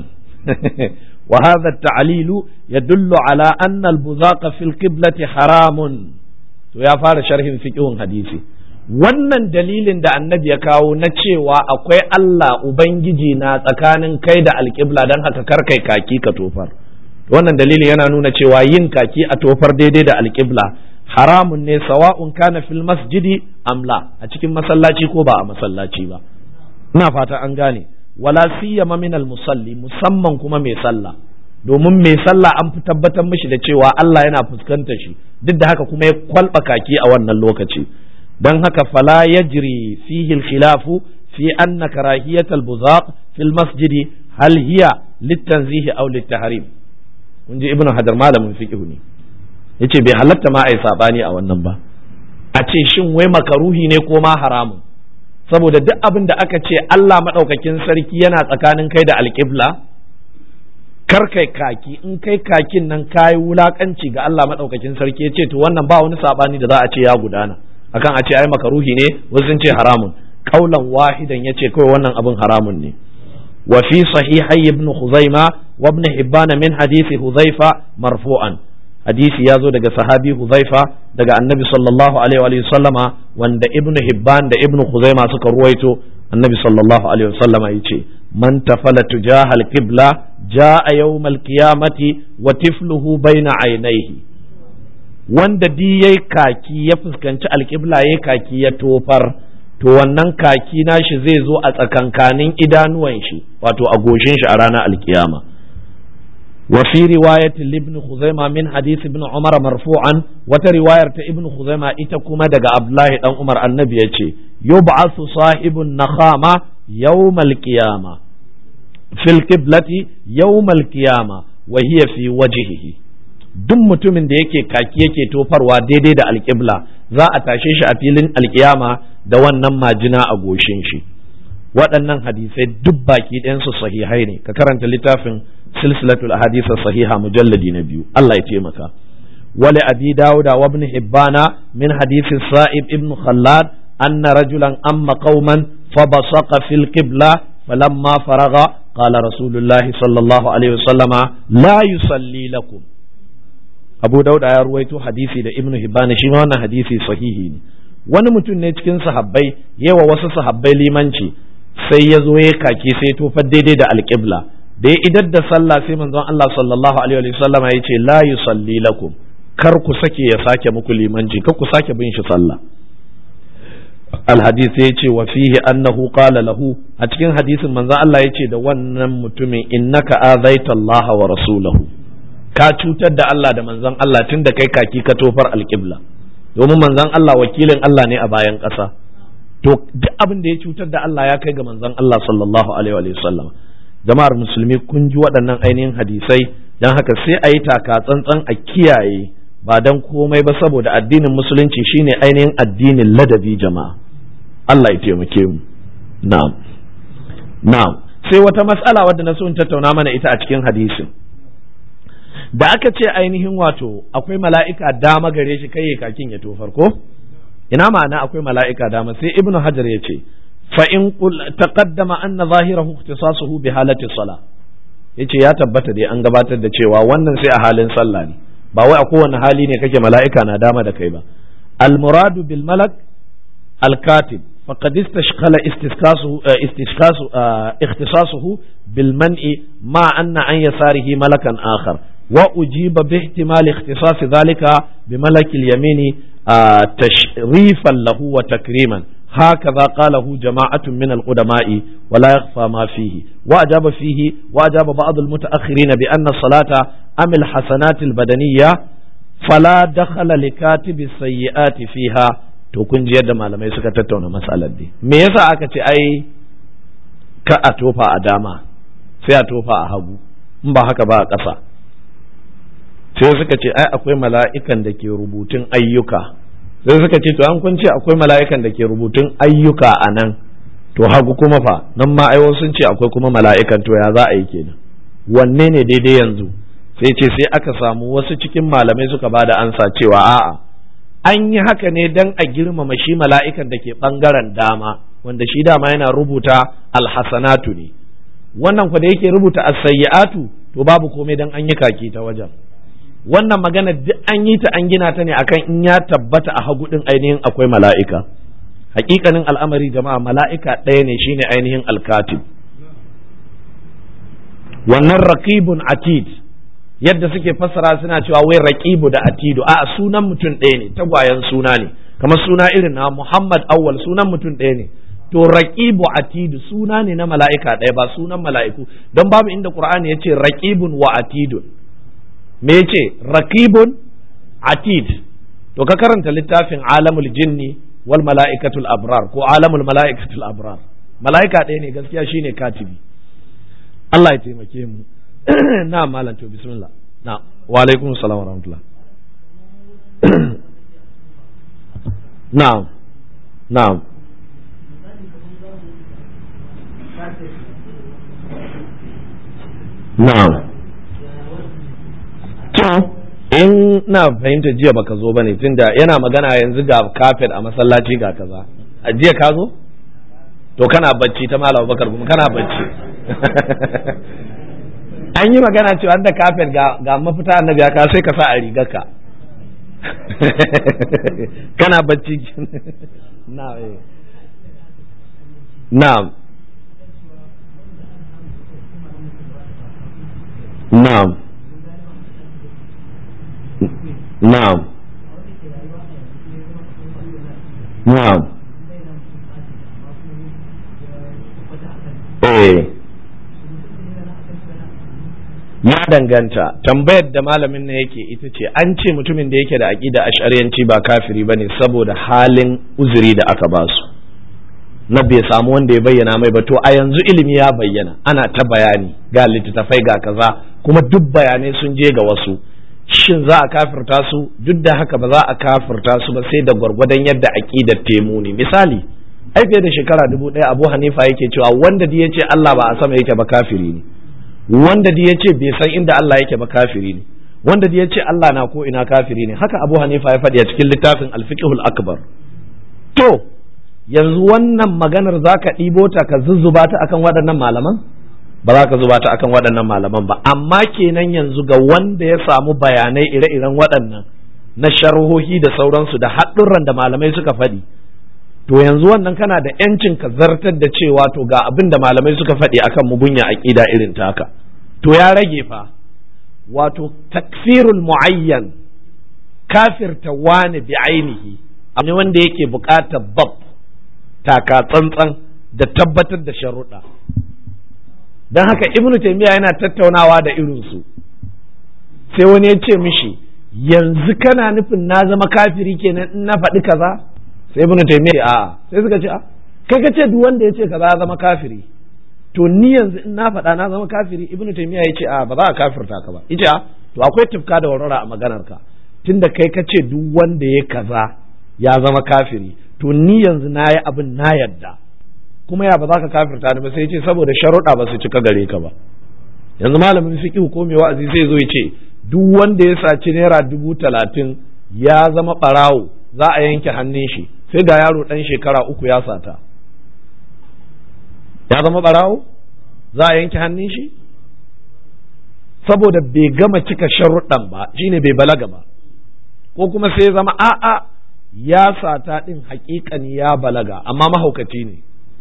وهذا التعليل يدل على أن البذاق في القبلة حرام to ya fara sharhin fiqhun hadisi wannan dalilin da annabi ya kawo na cewa akwai Allah ubangiji na tsakanin kai da alƙibla don haka kar kai kaki ka tofar wannan dalilin yana nuna cewa yin kaki a tofar daidai da alƙibla haramun ne sawa'un kana fil masjidi amla a cikin masallaci ko ba a masallaci ba ina fata an gane wala siyama min musalli musamman kuma mai sallah domin mai sallah an fi tabbatar mishi da cewa Allah yana fuskantar shi duk da haka kuma ya kwalba kaki a wannan lokaci don haka fala yajri fihi al-khilafu fi anna karahiyat al-buzaq fi al-masjid hal hiya litanzihi aw litahrim kun ji ibnu hadar malamin fiqh ne yace bai halatta ma ai sabani a wannan ba a ce shin wai makaruhi ne ko ma haramun saboda duk abin da aka ce Allah maɗaukakin sarki yana tsakanin kai da alƙibla kar kai kaki in kai kakin nan kayi wulakanci ga Allah madaukakin sarki ya ce to wannan ba wani sabani da za a ce ya gudana akan a ce ai makaruhi ne wasu sun ce haramun kaulan wahidan ya ce kawai wannan abin haramun ne wa fi sahihai ibn khuzaima wa ibn hibban min hadisi huzaifa marfu'an hadisi ya zo daga sahabi huzaifa daga annabi sallallahu alaihi wa sallama wanda ibn hibban da ibn khuzaima suka ruwaito annabi sallallahu alaihi wa sallama yace man tafala tujahal qibla jaa yawmal qiyamati wa tifluhu baina aynayhi wanda di yayi kaki ya fuskanci alqibla yayi kaki ya tofar to wannan kaki nashi zai zo a tsakankanin idanuwan shi wato a goshin shi a ranar alkiyama wa fi riwayat ibn khuzaima min hadith ibn umar marfu'an wata riwayar ta ibn khuzaima ita kuma daga abdullahi dan umar annabi yace yub'athu sahibun nakhama yawmal qiyama fil qiblati yawmal qiyama wa hiya fi wajhihi duk mutumin da yake kaki yake tofarwa daidai da alƙibla za a tashe shi a filin alƙiyama da wannan majina a goshin shi waɗannan hadisai duk baki ɗayansu sahihai ne ka karanta littafin silsilatul ahadith sahiha mujalladi na biyu Allah ya taimaka wali abi dauda wa ibn hibbana min hadisi sa'ib ibn khallad anna rajulan amma qauman fabasaqa fil qibla falamma faraga qala rasulullahi sallallahu alaihi wasallama la yusalli lakum abu dauda ya ruwaito hadisi da ibnu hibban shi ma wannan hadisi sahihi ne wani mutum ne cikin sahabbai yawa wasu sahabbai limanci sai ya zo ya kake sai tofar daidai da alƙibla da ya idar da sallah sai manzon Allah sallallahu alaihi wa sallam ya ce la yusalli lakum kar ku sake ya sake muku limanci kar ku sake bin shi sallah alhadisi ya ce wa fihi annahu qala lahu a cikin hadisin manzon Allah ya ce da wannan mutumin innaka azaita Allah wa rasulahu ka cutar da Allah da manzon Allah tun da kai kaki ka tofar alƙibla domin manzon Allah wakilin Allah ne a bayan ƙasa to duk abin da ya cutar da Allah ya kai ga manzon Allah sallallahu alaihi wa sallam jama'ar musulmi kun ji waɗannan ainihin hadisai don haka sai a yi taka tsantsan a kiyaye ba dan komai ba saboda addinin musulunci shine ainihin addinin ladabi jama'a Allah ya taimake mu na'am na'am sai wata mas'ala wadda na so in tattauna mana ita a cikin hadisin da aka ce ainihin wato akwai mala'ika dama gare shi kai kakin ya tofar ko ina ma'ana akwai mala'ika dama sai ibnu hajar ya ce fa in taqaddama anna zahirahu ikhtisasuhu bi halati sala yace ya tabbata dai an gabatar da cewa wannan sai a halin sallah ne ba wai a kowane hali ne kake mala'ika na dama da kai ba al muradu bil malak al katib فقد استشكل استشخاصه استشخاصه اختصاصه بالمنع مع أن عن يساره ملكا آخر وأجيب باحتمال اختصاص ذلك بملك اليمين تشريفا له وتكريما هكذا قاله جماعة من القدماء ولا يخفى ما فيه وأجاب فيه وأجاب بعض المتأخرين بأن الصلاة أم الحسنات البدنية فلا دخل لكاتب السيئات فيها to kun ji yadda malamai suka tattauna matsalar dai me yasa aka ce ai ka a tofa a dama sai a tofa a hagu in ba haka ba a ƙasa sai suka ce ai akwai mala'ikan da ke rubutun ayyuka sai suka ce to an kun ce akwai mala'ikan da ke rubutun ayyuka a nan to hagu kuma fa nan ma ai sun ce akwai kuma mala'ikan to ya za a yi kenan wanne ne daidai yanzu sai ce sai aka samu wasu cikin malamai suka ba da ansa cewa a'a an yi haka ne dan a girmama shi mala'ikan da ke ɓangaren dama wanda shi dama yana rubuta alhassanatu ne wannan kwa da yake rubuta as-sayyi'atu to babu komai dan an yi kaki ta wajen wannan magana duk an yi ta an gina ta ne akan in ya tabbata a hagu din ainihin akwai mala'ika hakikanin al'amari jama'a mala'ika ɗaya ne shine ainihin alkatib wannan raqibun atid yadda suke fassara suna cewa wai raqibu da atidu a sunan mutum ɗaya ne tagwayen suna ne kamar suna irin na Muhammad awwal sunan mutum ɗaya ne to raqibu atidu suna ne na mala'ika ɗaya ba sunan mala'iku don babu inda Qur'ani yace raqibun wa atidun me yace raqibun atid to ka karanta littafin alamul jinni wal mala'ikatul abrar ko alamul mala'ikatul abrar mala'ika ɗaya ne gaskiya shine katibi Allah ya taimake mu na malam to bismillah na wa alaikum salam wa rahmatullah na'am na'am na'am to in na fahimta jiya baka zo bane tunda yana magana yanzu ga kafet a masallaci ga kaza a jiya ka zo to kana bacci ta malam bakar kuma kana bacci an yi magana cewa da kafet ga ga mafita annabi ya ka sai ka sa a rigarka kana bacci na na'am na'am na'am na'am eh ya danganta tambayar da malamin na yake ita ce an ce mutumin da yake da aƙida ash'ariyanci ba kafiri ba ne saboda halin uzuri da aka ba su na bai samu wanda ya bayyana mai ba to a yanzu ilimi ya bayyana ana ta bayani ga littattafai ga kaza kuma duk bayanai sun je ga wasu shin za a kafirta su duk da haka ba za a kafirta su ba sai da gwargwadon yadda aƙidar temu ne misali ai fiye da shekara dubu ɗaya abu hanifa yake cewa wanda da ya ce allah ba a sama yake ba kafiri ne wanda da ya ce bai san inda Allah yake ba kafiri ne wanda da ya ce Allah na ko ina kafiri ne haka Abu Hanifa ya faɗi a cikin littafin Al-Fiqhul Akbar to yanzu wannan maganar zaka ɗibo ta ka zuzzuba ta akan waɗannan malaman ba za ka zuba ta akan waɗannan malaman ba amma kenan yanzu ga wanda ya samu bayanai ire-iren waɗannan na sharhohi da sauransu da haɗurran da malamai suka faɗi to yanzu wannan kana da yancin ka zartar da cewa to ga abin da malamai suka faɗi akan mugunya aqida irin taka to ya rage fa wato takfirul muayyan kafirta wani bi ainihi abu wanda yake buƙatar bab taka tsantsan da tabbatar da sharuɗa don haka ibnu taymiya yana tattaunawa da irinsu sai wani ya ce mishi yanzu kana nufin na zama kafiri kenan in na faɗi kaza sai ibnu taymiya a sai suka ce a kai ka ce duk wanda ya ce kaza ya zama kafiri to ni yanzu in na faɗa na zama kafiri ibnu taymiya ya ce a ba za a kafirta ka ba yace a to akwai tufka da warwara a maganar ka tunda kai ka ce duk wanda ya kaza ya zama kafiri to ni yanzu na yi abin na yadda kuma ya ba za ka kafirta ni ba sai ce saboda sharuɗa ba su cika gare ka ba yanzu malamin fiqh ko mai wa'azi sai zo ya ce duk wanda ya saci naira dubu talatin ya zama ɓarawo za a yanke hannun shi sai ga yaro ɗan shekara uku ya sata ya zama ɓarawo za a yanke hannun shi saboda bai gama cika sharuɗan ba shine bai balaga ba ko kuma sai zama a'a ya sata ɗin haƙiƙani ya balaga amma mahaukaci ne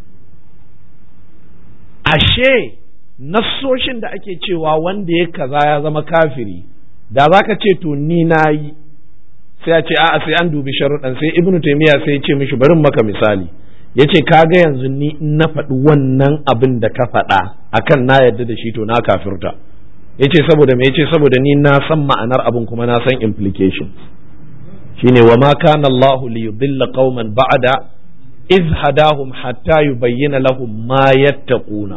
ashe nassoshin da ake cewa wanda ya kaza ya zama kafiri da za ka ce to ni na yi sai a ce a'a sai an dubi sharuɗan sai ibnu taimiyya sai ya ce mishi barin maka misali ya ce kaga yanzu ni in na faɗi wannan abin da ka faɗa akan na yarda da shi to na kafirta ya ce saboda me ya ce saboda ni na san ma'anar abin kuma na san implications shine wa ma kana Allah li yudilla qauman ba'da iz hadahum hatta yubayyana lahum ma yattaquna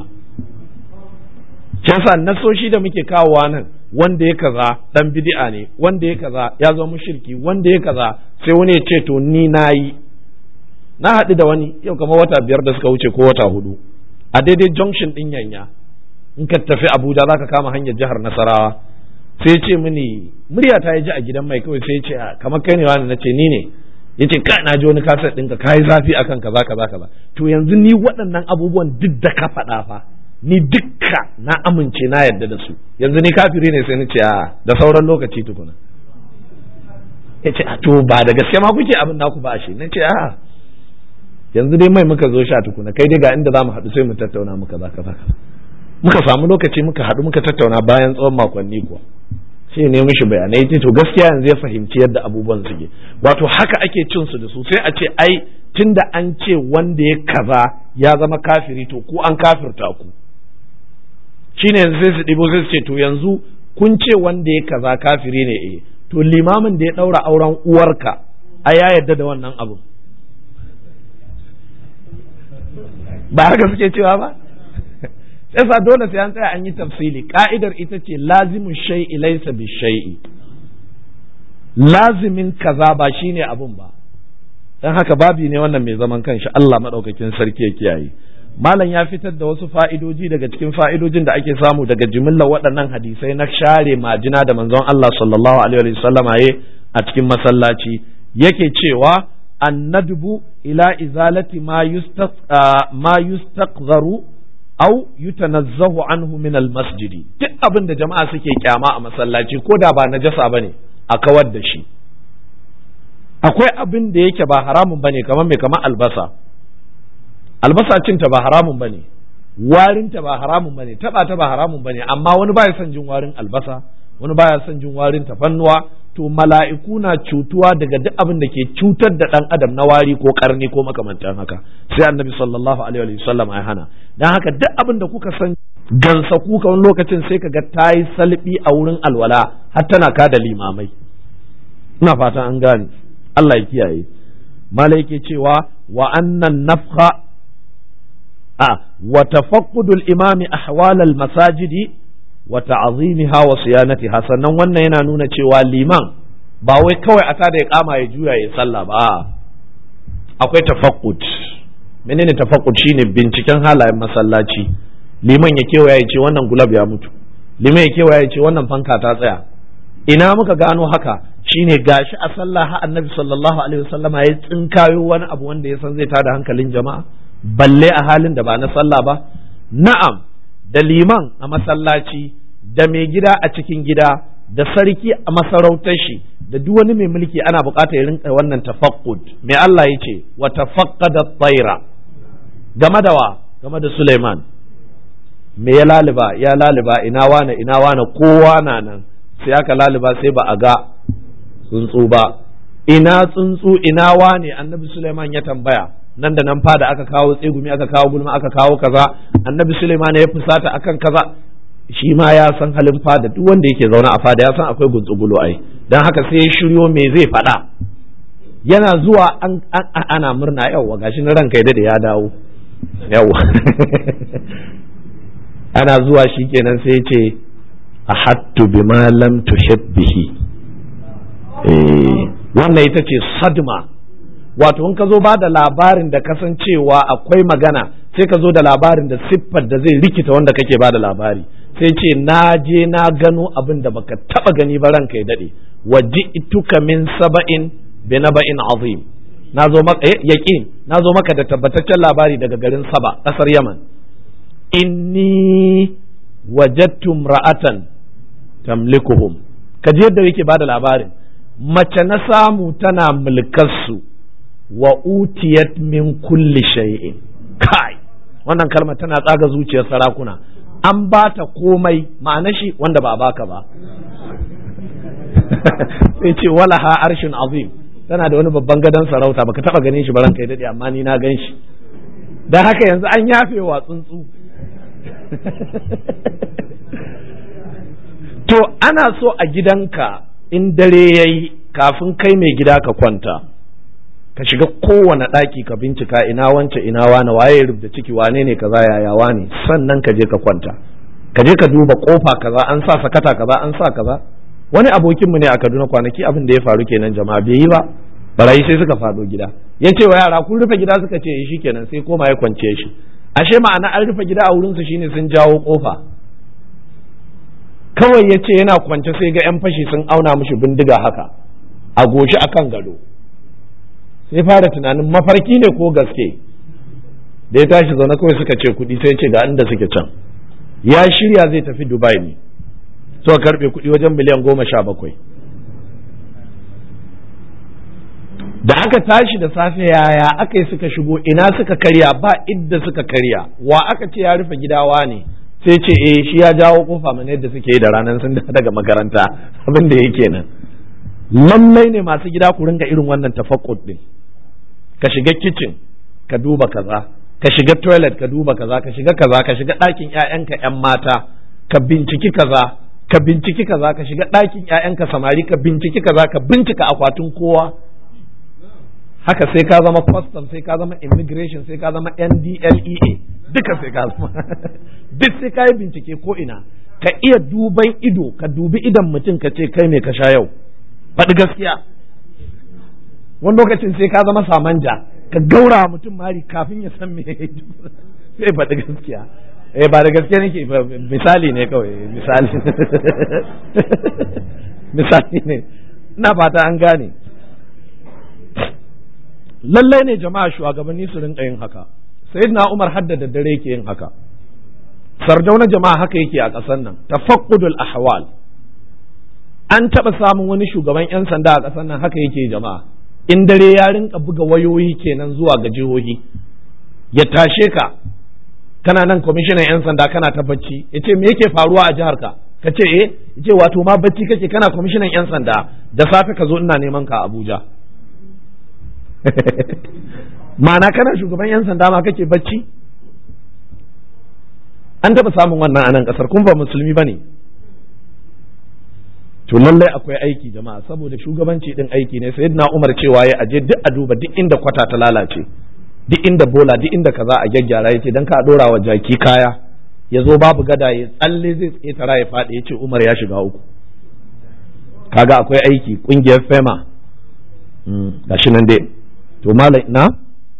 yasa nasoshi da muke kawowa nan wanda ya kaza dan bid'a ne wanda ya kaza ya zama mushriki wanda ya kaza sai wani ya ce to ni nayi na haɗu da wani yau kamar wata biyar da suka wuce ko wata hudu a daidai junction din yanya in ka tafi Abuja zaka kama hanyar jihar Nasarawa sai ce mini murya ta ji a gidan mai kawai sai ce kamar kai ne wani na ce ni ne yace ka na ji wani kasar ɗinka ka yi zafi akan kaza kaza kaza to yanzu ni waɗannan abubuwan duk da ka faɗa fa ni dukka na amince na yarda da su yanzu ni kafiri ne sai ni ce a da sauran lokaci tukuna ya ce to ba da gaske ma kuke abin naku ba shi na ce a yanzu dai mai muka zo sha tukuna kai dai ga inda za mu haɗu sai mu tattauna muka za ka za muka samu lokaci muka haɗu muka tattauna bayan tsawon makonni kuwa sai ne mishi bayanai ce to gaskiya yanzu ya fahimci yadda abubuwan suke wato haka ake cin su da su sai a ce ai tunda an ce wanda ya kaza ya zama kafiri to ku an kafirta ku shine yanzu sai su ɗibo sai su ce to yanzu kun ce wanda ya kaza kafiri ne eh to limamin da ya ɗaura auren uwarka a ya yarda da wannan abu ba haka suke cewa ba yasa dole sai an tsaya an yi tafsili ka'idar ita ce lazimin shay'i laysa bi shay'i lazimin kaza ba shine abun ba dan haka babi ne wannan mai zaman kanshi Allah madaukakin sarki ya kiyaye malam ya fitar da wasu fa'idoji daga cikin fa'idojin da ake samu daga jimillar waɗannan hadisai na share majina da manzon Allah sallallahu alaihi wasallama a cikin masallaci yake cewa annadbu ila izalati ma yustaq ma yustaqzaru aw yutanazzahu anhu min almasjidi duk abin da jama'a suke kyama a masallaci ko da ba najasa bane a kawar da shi akwai abin da yake ba haramun bane kamar mai kamar albasa albasa cinta ba haramun bane warinta ba haramun bane taba ta ba haramun bane amma wani baya son jin warin albasa wani baya son jin warin tafannuwa to mala'iku na cutuwa daga duk abin da ke cutar da ɗan adam na wari ko karni ko makamantan haka sai annabi sallallahu alaihi wa sallam ya hana dan haka duk abin da kuka san gansa kuka wani lokacin sai ka ga tayi salbi a wurin alwala har tana ka da limamai ina fatan an gane Allah ya kiyaye malai yake cewa wa annan nafha a wa tafaqqudul imami ahwal al masajidi wa ta'zimiha wa siyanatiha sannan wannan yana nuna cewa liman ba wai kawai a tada ya kama ya juya ya sallah ba akwai tafaqqud menene tafaqqud shine binciken halayen masallaci liman ya kewaya ya ce wannan gulab ya mutu liman ya kewaya ya ce wannan fanka ta tsaya ina muka gano haka shine gashi a sallah ha annabi sallallahu alaihi wasallama ya tsinkayo wani abu wanda ya san zai tada hankalin jama'a balle a halin da ba na sallah ba na'am da liman a masallaci da mai gida a cikin gida da sarki a masarautar shi da duk wani mai mulki ana bukatar ya rinka wannan tafaqqud mai Allah ya ce wa tafaqqada tsaira game da wa game da Suleiman me ya laliba ya laliba ina wane ina wane kowa na nan sai aka laliba sai ba a ga tsuntsu ba ina tsuntsu ina wane annabi Suleiman ya tambaya nan da nan fada aka kawo tsegumi aka kawo gulma aka kawo kaza annabi Suleiman ya fusata akan kaza shi ma ya san halin fada duk wanda yake zaune a fada ya san akwai guntsugulo ai dan haka sai ya shiryo me zai faɗa yana zuwa an, ana murna yawa gashi na ranka da ya dawo yawa ana zuwa shi kenan sai ce ahattu bima lam tuhib bihi eh wannan ita ce sadma wato in ka zo ba da labarin da kasancewa akwai magana sai ka zo da labarin da siffar da zai rikita wanda kake ba da labari sai ce na je na gano abin da baka taba gani ba ranka ya dade waji ituka min saba'in bi naba'in azim na zo maka yaqin na zo maka da tabbataccen labari daga garin Saba kasar Yaman inni wajadtu ra'atan tamlikuhum kaji yadda yake bada labarin mace na samu tana mulkarsu wa utiyat min kulli shay'in kai wannan kalma tana tsaga zuciyar sarakuna an ba ta komai ma'ana shi wanda ba baka ba sai ce walaha arshin azim tana da wani babban gadon sarauta baka taba ganin shi baran kai dade amma ni na gan shi dan haka yanzu an yafe wa tsuntsu to ana so a gidanka in dare yayi kafin kai mai gida ka kwanta ka shiga kowane ɗaki ka bincika ina wance ina wane waye rubda ciki wane ne kaza yaya wane sannan ka je ka kwanta ka je ka duba kofa kaza an sa sakata kaza an sa kaza wani abokinmu ne a Kaduna kwanaki abin da ya faru kenan jama'a bai yi ba barayi sai suka faɗo gida ya ce wa yara kun rufe gida suka ce shi kenan sai koma ya kwance shi ashe ma'ana an rufe gida a wurin su shine sun jawo kofa kawai ya ce yana kwance sai ga yan fashi sun auna mishi bindiga haka a goshi akan gado sai fara tunanin mafarki ne ko gaske da ya tashi zaune kawai suka ce kuɗi sai ce ga inda suke can ya shirya zai tafi dubai ne suka karbe kuɗi wajen miliyan goma sha bakwai da aka tashi da safe yaya aka yi suka shigo ina suka karya ba idda suka karya wa aka ce ya rufe gidawa ne sai ce eh shi ya jawo kofa mana yadda suke yi da ranar sun daga makaranta abin da yake nan lallai ne masu gida ku ringa irin wannan tafakkut din ka shiga kitchen ka duba kaza ka shiga toilet ka duba kaza ka shiga kaza ka shiga ɗakin ƴaƴanka ƴan mata ka binciki kaza ka binciki kaza ka shiga ɗakin ƴaƴanka samari ka binciki kaza ka bincika akwatin kowa haka sai ka zama custom sai ka zama immigration sai ka zama NDLEA duka sai ka zama duk sai ka yi bincike ko ina ka iya duban ido ka dubi idan mutum ka ce kai me ka sha yau faɗi gaskiya wani lokacin sai ka zama samanja ka gaura mutum mari kafin ya san me sai faɗi gaskiya eh ba da gaskiya nake misali ne kawai misali misali ne ina fata an gane lallai ne jama'a shugabanni su rinka yin haka sayyidina Umar hadda da dare yake yin haka sardauna jama'a haka yake a ƙasar nan tafaqqudul ahwal an taɓa samun wani shugaban 'yan sanda a ƙasar nan haka yake jama'a in dare ya rinka buga wayoyi kenan zuwa ga jihohi ya tashe ka kana nan kwamishinan 'yan sanda kana ta bacci ya ce me yake faruwa a jihar ka ka ce eh ya ce wato ma bacci kake kana kwamishinan 'yan sanda da safe ka zo ina neman ka abuja ma'ana kana shugaban 'yan sanda ma kake bacci an taɓa samun wannan a nan ƙasar kun ba musulmi ba ne to lallai akwai aiki jama'a saboda shugabanci din aiki ne sayyidina Umar cewa ya aje duk a duba duk inda kwata ta lalace duk inda bola duk inda kaza a gyaggyara yace dan ka dora wa jaki kaya ya zo babu gada ya tsalle zai tsetara ya faɗi yace Umar ya shiga uku kaga akwai aiki kungiyar FEMA gashi nan dai to malai na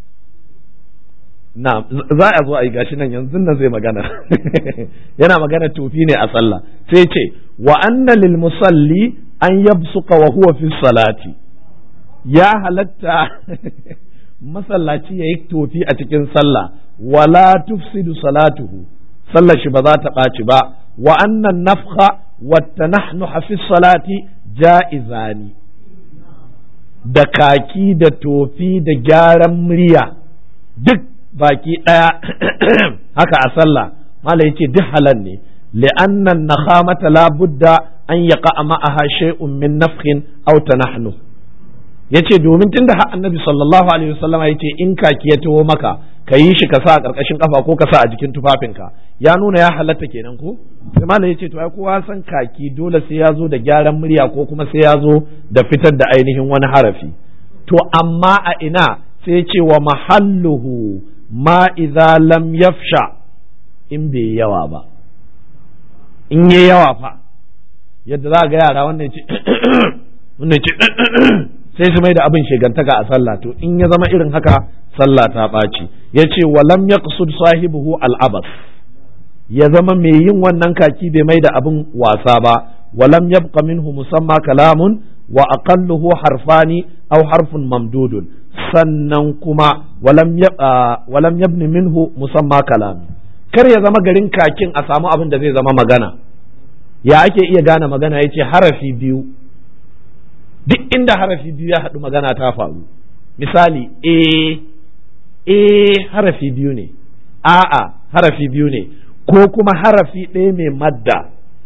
na za a zo a yi gashi nan yanzu nan zai magana yana magana tofi ne a sallah sai ce wa anna lil musalli an yabsuka wa huwa fi salati ya halatta masallaci yayi tofi a cikin sallah wala tufsidu salatuhu sallar shi ba za ta ɓaci ba wa anna nafkha wa tanahnuha fi salati ja'izani da kaki da tofi da gyaran murya duk baki ɗaya haka a sallah mala yace duk halal ne li'anna nakhamata la budda an yaqa ma'aha shay'un min nafkhin aw tanahnu yace domin tunda har annabi sallallahu alaihi wasallama yace in kaki ya taho maka ka yi shi ka sa a karkashin kafa ko ka sa a jikin tufafinka ya nuna ya halatta kenan ko sai malam yace to ai kowa san kaki dole sai ya zo da gyaran murya ko kuma sai ya zo da fitar da ainihin wani harafi to amma a ina sai ce wa mahalluhu ma idza lam yafsha in bai yawa ba in yi yawa fa yadda za ga yara wannan ce wannan ce sai su mai da abin shegantaka a sallah to in ya zama irin haka sallah ta ɓaci ya ce wa lam yaqsud sahibuhu al'abas ya zama mai yin wannan kaki bai mai da abin wasa ba wa lam yabqa minhu musamma kalamun wa aqalluhu harfani aw harfun mamdudun sannan kuma walam yabni minhu musamma kalam kar ya zama garin kakin a samu abin da zai zama magana ya ake iya gane magana ya ce harafi biyu duk inda harafi biyu ya haɗu magana ta faru misali e e harafi biyu ne a'a harafi biyu ne ko kuma harafi ɗaya mai madda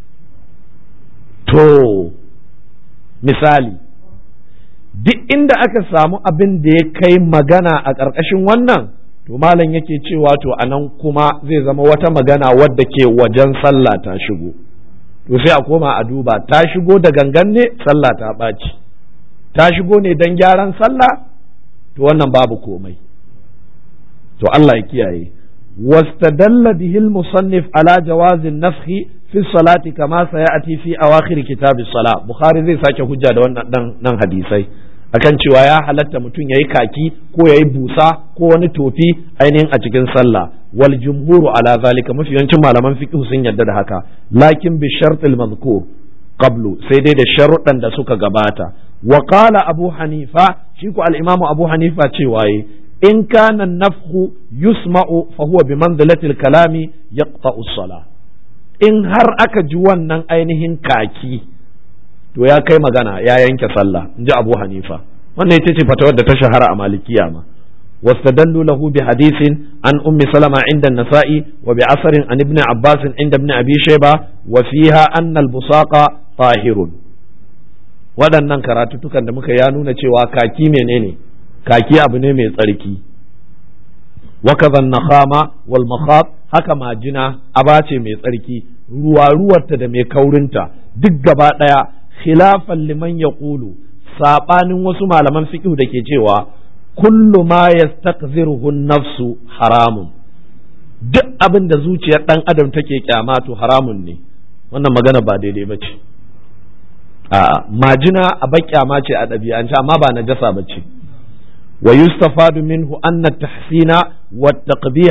to misali duk inda aka samu abin da ya kai magana a ƙarƙashin wannan to malam yake cewa to anan kuma zai zama wata magana wadda ke wajen sallah ta shigo to sai a koma a duba ta shigo da gangan ne sallah ta ɓaci ta shigo ne don gyaran sallah to wannan babu komai to Allah ya kiyaye واستدل به المصنف على جواز النفخ في الصلاة كما سيأتي في أواخر كتاب الصلاة بخاري زي ساكي حجة nan hadisai akan cewa ya halatta mutum ya yi kaki ko ya yi busa ko wani tofi ainihin a cikin sallah wal jumhuru ala zalika mafi yawancin malaman fiqh sun yarda da haka lakin bi shartil mazkur qablu sai dai da sharuɗan da suka gabata wa qala abu hanifa shi ko al imamu abu hanifa cewa yi in kana nafhu yusma'u fa huwa bi manzilati al kalami yaqta'u as in har aka ji wannan ainihin kaki to ya kai magana ya yanke sallah in ji abu hanifa wannan ita ce fatawar da ta shahara a malikiya ma واستدلوا له بحديث عن أم سلمة عند النسائي وبعصر عن ابن عباس عند ابن أبي شيبة وفيها أن البصاق طاهر waɗannan karatuttukan da muka ya nuna cewa kaki menene kaki abu ne mai tsarki wakazan nakhama wal makhat haka majina aba ce mai tsarki ruwa ruwarta da mai kaurinta duk gaba ɗaya khilafan liman ya ƙulu saɓanin wasu malaman fiqh da ke cewa kullu ma yastaqziruhu nafsu haramun duk abin da zuciyar ɗan adam take kyama to haramun ne wannan magana ba daidai ba ce a majina a kyama ce a ɗabi'ance amma ba najasa ba ce wa yustafadu minhu anna tahsina wa taqbiha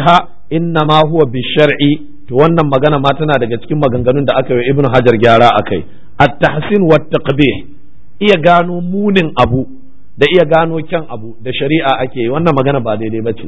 inna ma huwa bi shar'i to wannan magana ma tana daga cikin maganganun da aka yi ibnu hajar gyara akai at-tahsin wa taqbih iya gano munin abu da iya gano kyan abu da shari'a ake yi wannan magana ba daidai bace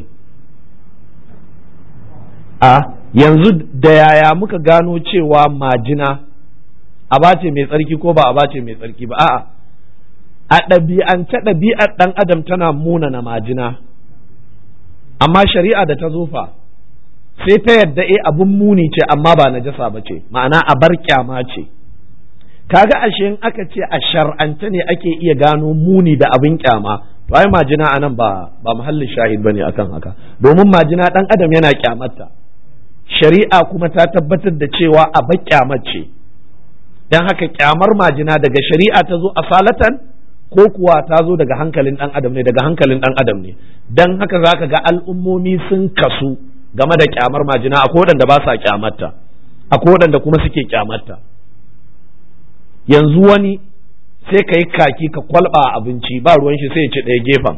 a yanzu da yaya muka gano cewa majina abace mai tsarki ko ba abace mai tsarki ba a'a a ɗabi'ance ɗabi'ar ɗan adam tana muna na majina amma shari'a da ta zofa sai ta yadda e abun muni ce amma ba najasa ba ce ma'ana a bar kyama ce kaga ashe in aka ce a shar'ance ne ake iya gano muni da abin kyama to ai majina anan ba ba muhallin shahid bane akan haka domin majina ɗan adam yana kyamarta shari'a kuma ta tabbatar da cewa a bar kyamar ce dan haka kyamar majina daga shari'a ta zo asalatan ko kuwa ta zo daga hankalin ɗan adam ne daga hankalin ɗan adam ne dan haka zaka ga al'ummomi sun kasu game da kyamar majina akwai waɗanda ba sa kyamarta akwai waɗanda kuma suke kyamarta yanzu wani sai ka yi kaki ka kwalba abinci ba ruwan shi sai ya ci ɗaya gefen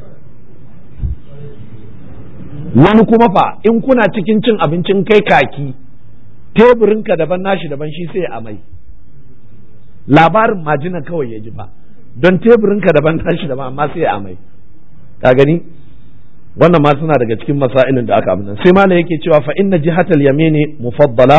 wani kuma fa in kuna cikin cin abincin kai kaki teburinka daban nashi daban shi sai ya amai labarin majina kawai ya ji fa don teburinka daban nashi daban amma sai ya amai ka gani wannan ma suna daga cikin masailin da aka abin sai malam yake cewa fa inna jihatal yamini mufaddala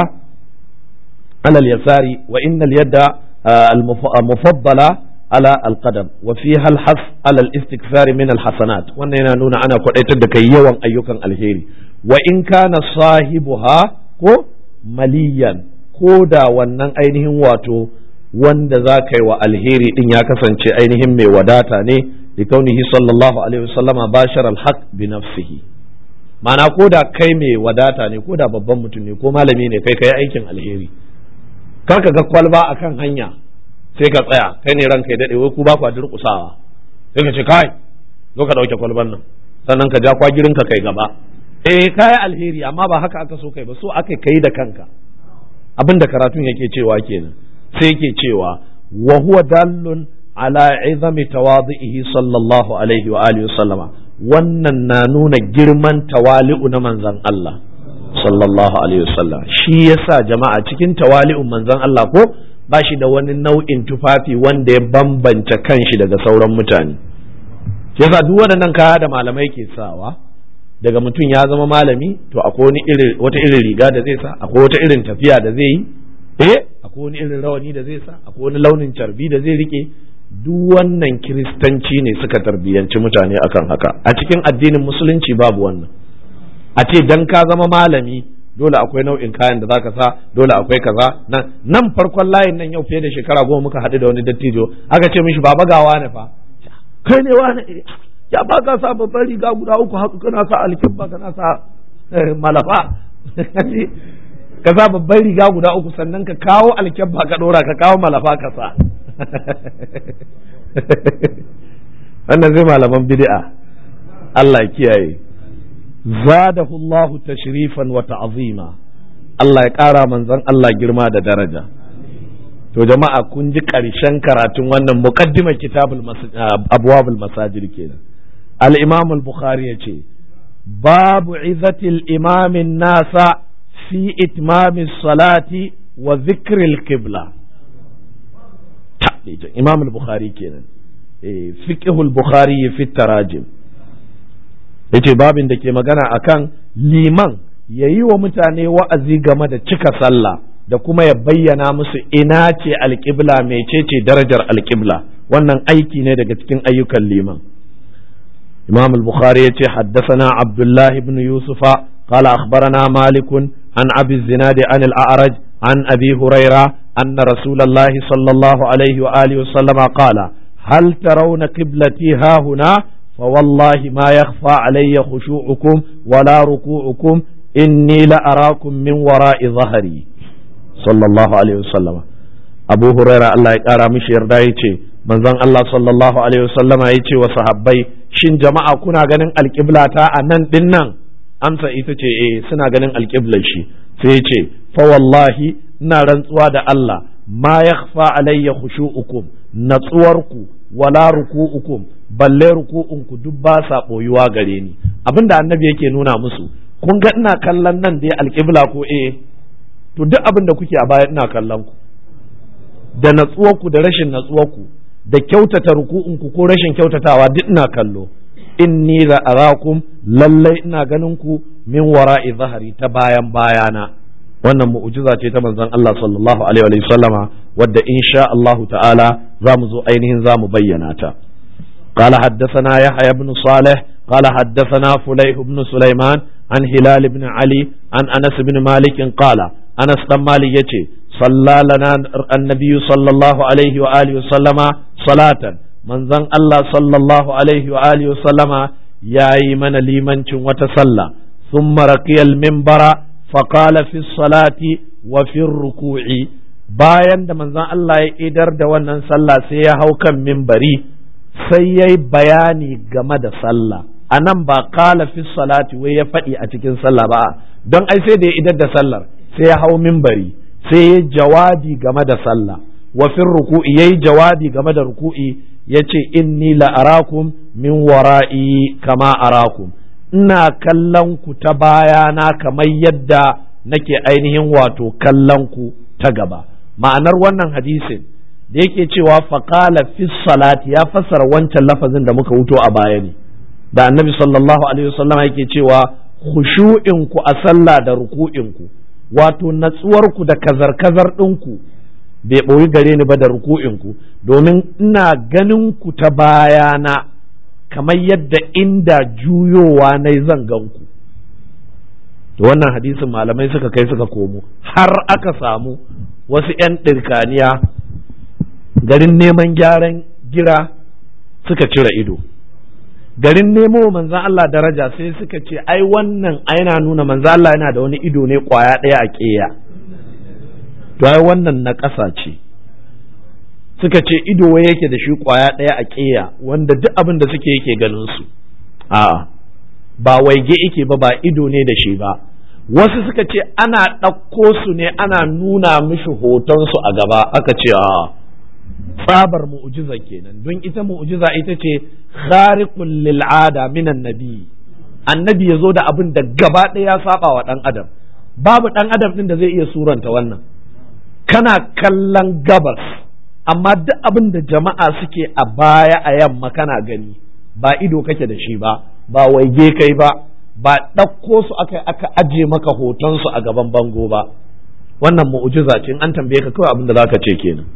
ala al-yasari wa inna al-yadda al-mufaddala ala al-qadam wa fiha al-has ala al-istikthar min al-hasanat wannan yana nuna ana kwadaitar da kai yawan ayyukan alheri wa in kana sahibuha ko maliyan ko da wannan ainihin wato wanda za ka yi wa alheri din ya kasance ainihin mai wadata ne لكونه صلى الله عليه وسلم باشر الحق بنفسه ma'ana ko da kai mai wadata ne ko da babban mutum ne ko malami ne kai kai aikin alheri kar ka ga kwalba akan hanya sai ka tsaya kai ne ranka ya dade wai ku ba ku durƙusawa sai ka ce kai zo ka dauke kwalban nan sannan ka ja kwagirin ka kai gaba eh kai alheri amma ba haka aka so kai ba so aka kai da kanka abin da karatun yake cewa kenan sai yake cewa wa huwa dallun ala izami tawadhihi sallallahu alaihi wa alihi sallama wannan na nuna girman tawali'u na manzon Allah sallallahu alaihi wasallam shi yasa jama'a cikin tawali'un manzon Allah ko ba shi da wani nau'in tufafi wanda ya bambanta kanshi daga sauran mutane yasa duk waɗannan kaya da malamai ke sawa daga mutum ya zama malami to akwai wani irin wata irin riga da zai sa akwai wata irin tafiya da zai yi eh akwai wani irin rawani da zai sa akwai wani launin carbi da zai rike duk wannan kiristanci ne suka tarbiyyanci mutane akan haka a cikin addinin musulunci babu wannan a ce dan ka zama malami dole akwai nau'in kayan da zaka sa dole akwai kaza nan nan farkon layin nan yau fiye da shekara goma muka haɗu da wani dattijo aka ce mishi baba gawa ne fa kai ne wani ya ba ka sa babban riga guda uku haka kana sa alkibba kana sa malafa ka sa babban riga guda uku sannan ka kawo alkibba ka dora ka kawo malafa ka sa wannan zai malaman bid'a Allah ya kiyaye zadahu Allah tashrifan wa ta'zima Allah ya ƙara manzon Allah girma da daraja to jama'a kun ji ƙarshen karatun wannan muqaddimar kitabul abwabul masajid kenan al-imam al-bukhari yace babu izatil imamin nasa fi itmami salati wa dhikril qibla imam al-bukhari kenan fiqh al-bukhari fi tarajim yace babin da ke magana akan liman yayi wa mutane wa'azi game da cika sallah da kuma ya bayyana musu ina ce alƙibla mecece darajar alƙibla wannan aiki ne daga cikin ayyukan liman imam al-bukhari yace haddathana abdullah ibn yusufa قال أخبرنا مالك عن أبي الزناد عن الأعرج عن أبي هريرة أن رسول الله صلى الله عليه وآله وسلم قال هل ترون قبلتي ها هنا فوالله ما يخفى علي خشوعكم ولا ركوعكم إني لأراكم من وراء ظهري صلى الله عليه وسلم أبو هريرة الله يقارى مش يردائي من ذن الله صلى الله عليه وسلم يتي وصحبي shin jama'a kuna ganin alƙibla ta a nan din nan amsa ita ce eh suna ganin alƙiblar shi sai ya ce fa wallahi ina rantsuwa da Allah ma yakhfa alayya khushu'ukum natsuwarku wala ruku'ukum balle ruku'unku duk ba sa boyuwa gare ni abinda annabi yake nuna musu kun ga ina kallon nan dai alƙibla ko eh to duk abin da kuke a baya ina kallon ku da natsuwarku da rashin natsuwarku da kyautata ruku'unku ko rashin kyautatawa duk ina kallo inni la arakum lallai ina ganin ku min wara'i zahari ta bayan bayana wannan mu'jiza ce ta manzon Allah sallallahu alaihi wa sallama wadda insha Allah ta'ala za mu zo ainihin za mu bayyana ta قال حدثنا يحيى بن صالح قال حدثنا فليح بن سليمان عن هلال بن علي عن أنس بن مالك قال أنس بن مالك يتي صلى لنا النبي صلى الله عليه وآله وسلم صلاة من ذن الله صلى الله عليه وآله وسلم يا من لمن وتسلى ثم رقي المنبر فقال في الصلاة وفي الركوع bayan da manzon Allah ya idar da wannan sallah sai ya hau kan mimbari sai ya yi bayani game da sallah a nan ba kala fi salati wai ya faɗi a cikin sallah ba don ai sai da ya idar da sallar sai ya hau mimbari sai ya jawabi game da sallah wa fin ruku'i yayi jawabi game da ruku'i yace inni la arakum min wara'i kama arakum ina kallon ku ta bayana kamar yadda nake ainihin wato kallon ku ta gaba ma'anar wannan hadisin da yake cewa faqala fi salati ya fassara wancan lafazin da muka wuto a baya ne da annabi sallallahu alaihi wasallam yake cewa khushu'in ku a sallah da ruku'in ku wato natsuwarku da kazar-kazar ɗinku bai ɓoyi gare ni ba da ruku'inku domin ina ganin ku ta bayana kamar yadda inda juyowa na zan ganku to wannan hadisin malamai suka kai suka komo har aka samu wasu 'yan ɗirkaniya garin neman gyaran gira suka cire ido garin nemo manzan Allah daraja sai suka ce ai wannan yana nuna manzan Allah yana da wani ido ne kwaya ɗaya a ƙeya to ai wannan na ƙasa ce suka ce ido wai yake da shi kwaya ɗaya a ƙeya wanda duk abin da suke yake ganin su a'a ba waige yake ba ba ido ne da shi ba wasu suka ce ana ɗauko su ne ana nuna mishi hotonsu a gaba aka ce a'a tsabar mu'jiza kenan don ita mu'jiza ita ce khariqul lil ada minan nabi annabi ya zo da abin da gaba ɗaya ya saba wa ɗan adam babu ɗan adam ɗin da zai iya suranta wannan kana kallon gabas amma duk abin da jama'a suke a baya a yamma kana gani ba ido kake da shi ba ba waige kai ba ba ɗauko su aka aka aje maka hotonsu a gaban bango ba wannan mu'jiza ce in an tambaye ka kawai abin da zaka ce kenan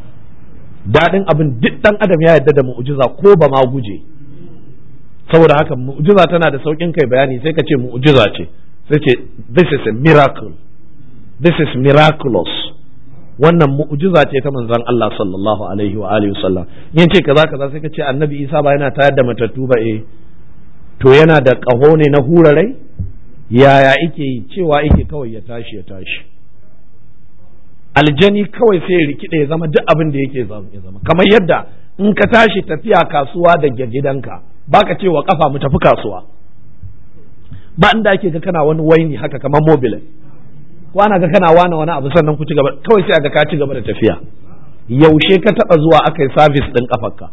daɗin abin duk ɗan adam ya yarda da mu'jiza ko ba ma guje saboda haka mu'jiza tana da sauƙin kai bayani sai ka ce mu'jiza ce sai ce this is a miracle this is miraculous wannan mu'jiza ce ta manzon Allah sallallahu alaihi wa alihi wasallam yin ce kaza kaza sai ka ce annabi Isa ba yana tayar da matattu ba eh to yana da ƙaho ne na hurarai yaya ike yi cewa ike kawai ya tashi ya tashi aljani kawai sai ya rikide ya zama duk abin da yake ya zama kamar yadda in ka tashi tafiya kasuwa da gidanka baka cewa kafa mu tafi kasuwa ba inda ake ga kana wani waini haka kamar mobile ko ana ga kana wani wani abu sannan ku ci gaba kawai sai aga ka ci gaba da tafiya yaushe ka taba zuwa aka yi service din kafarka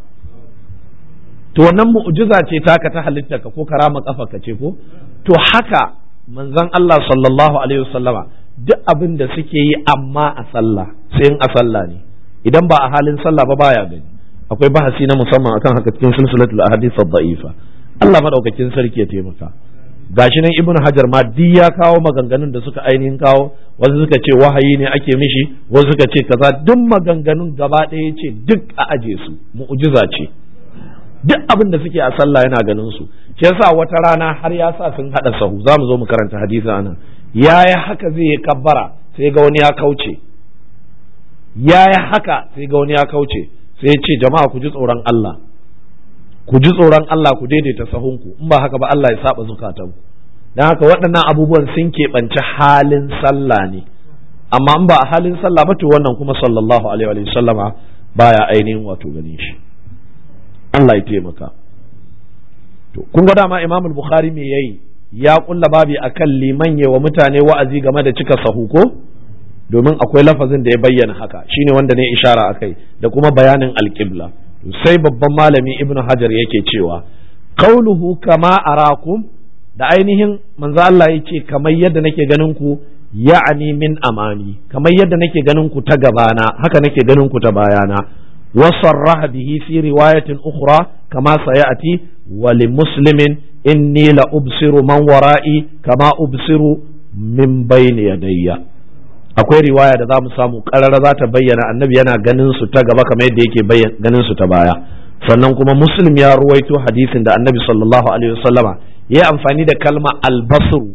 to wannan mu'jiza ce taka ta halittarka ko karama kafarka ce ko to haka manzon Allah sallallahu alaihi wasallama duk abin da suke yi amma a sallah sai in a sallah ne idan ba a halin sallah ba baya gani akwai bahasi na musamman akan haka cikin silsilatul ahadith ad-da'ifa Allah madaukakin sarki ya taimaka gashi nan ibnu hajar ma duk ya kawo maganganun da suka ainihin kawo wasu suka ce wahayi ne ake mishi wasu suka ce kaza duk maganganun gaba ɗaya ce duk a aje su mu'jiza ce duk abin da suke a sallah yana ganin su shi yasa wata rana har ya sa sun hada sahu za mu zo mu karanta hadisi anan yaya haka zai yi kabbara sai ga wani ya kauce yaya haka sai ga wani ya kauce sai ce jama'a ku ji tsoron Allah ku ji tsoron Allah ku daidaita sahunku in ba haka ba Allah ya saba zukatanku dan haka waɗannan abubuwan sun keɓanci halin sallah ne amma in ba a halin sallah ba to wannan kuma sallallahu alaihi wa sallama baya ainihin wato ganin shi Allah ya taimaka to kun ga dama Imam Bukhari me yayi ya kulla babi akan liman wa mutane wa'azi game da cika sahu ko domin akwai lafazin da ya bayyana haka shine wanda ne ishara akai da kuma bayanin alqibla sai babban malami ibnu hajar yake cewa qauluhu kama arakum da ainihin manzo Allah ya ce kamar yadda nake ganin ku ya'ani min amani kamar yadda nake ganin ku ta gabana haka nake ganin ku ta bayana وصرح به في رواية أخرى كما سيأتي ولمسلم إني لأبصر من ورائي كما أبصر من بين يدي akwai riwaya da za mu samu ƙarar za ta bayyana annabi yana ganin su ta gaba kamar yadda yake ganin su ta baya sannan kuma muslim ya ruwaito hadisin da annabi sallallahu alaihi wasallama ya amfani da kalma albasru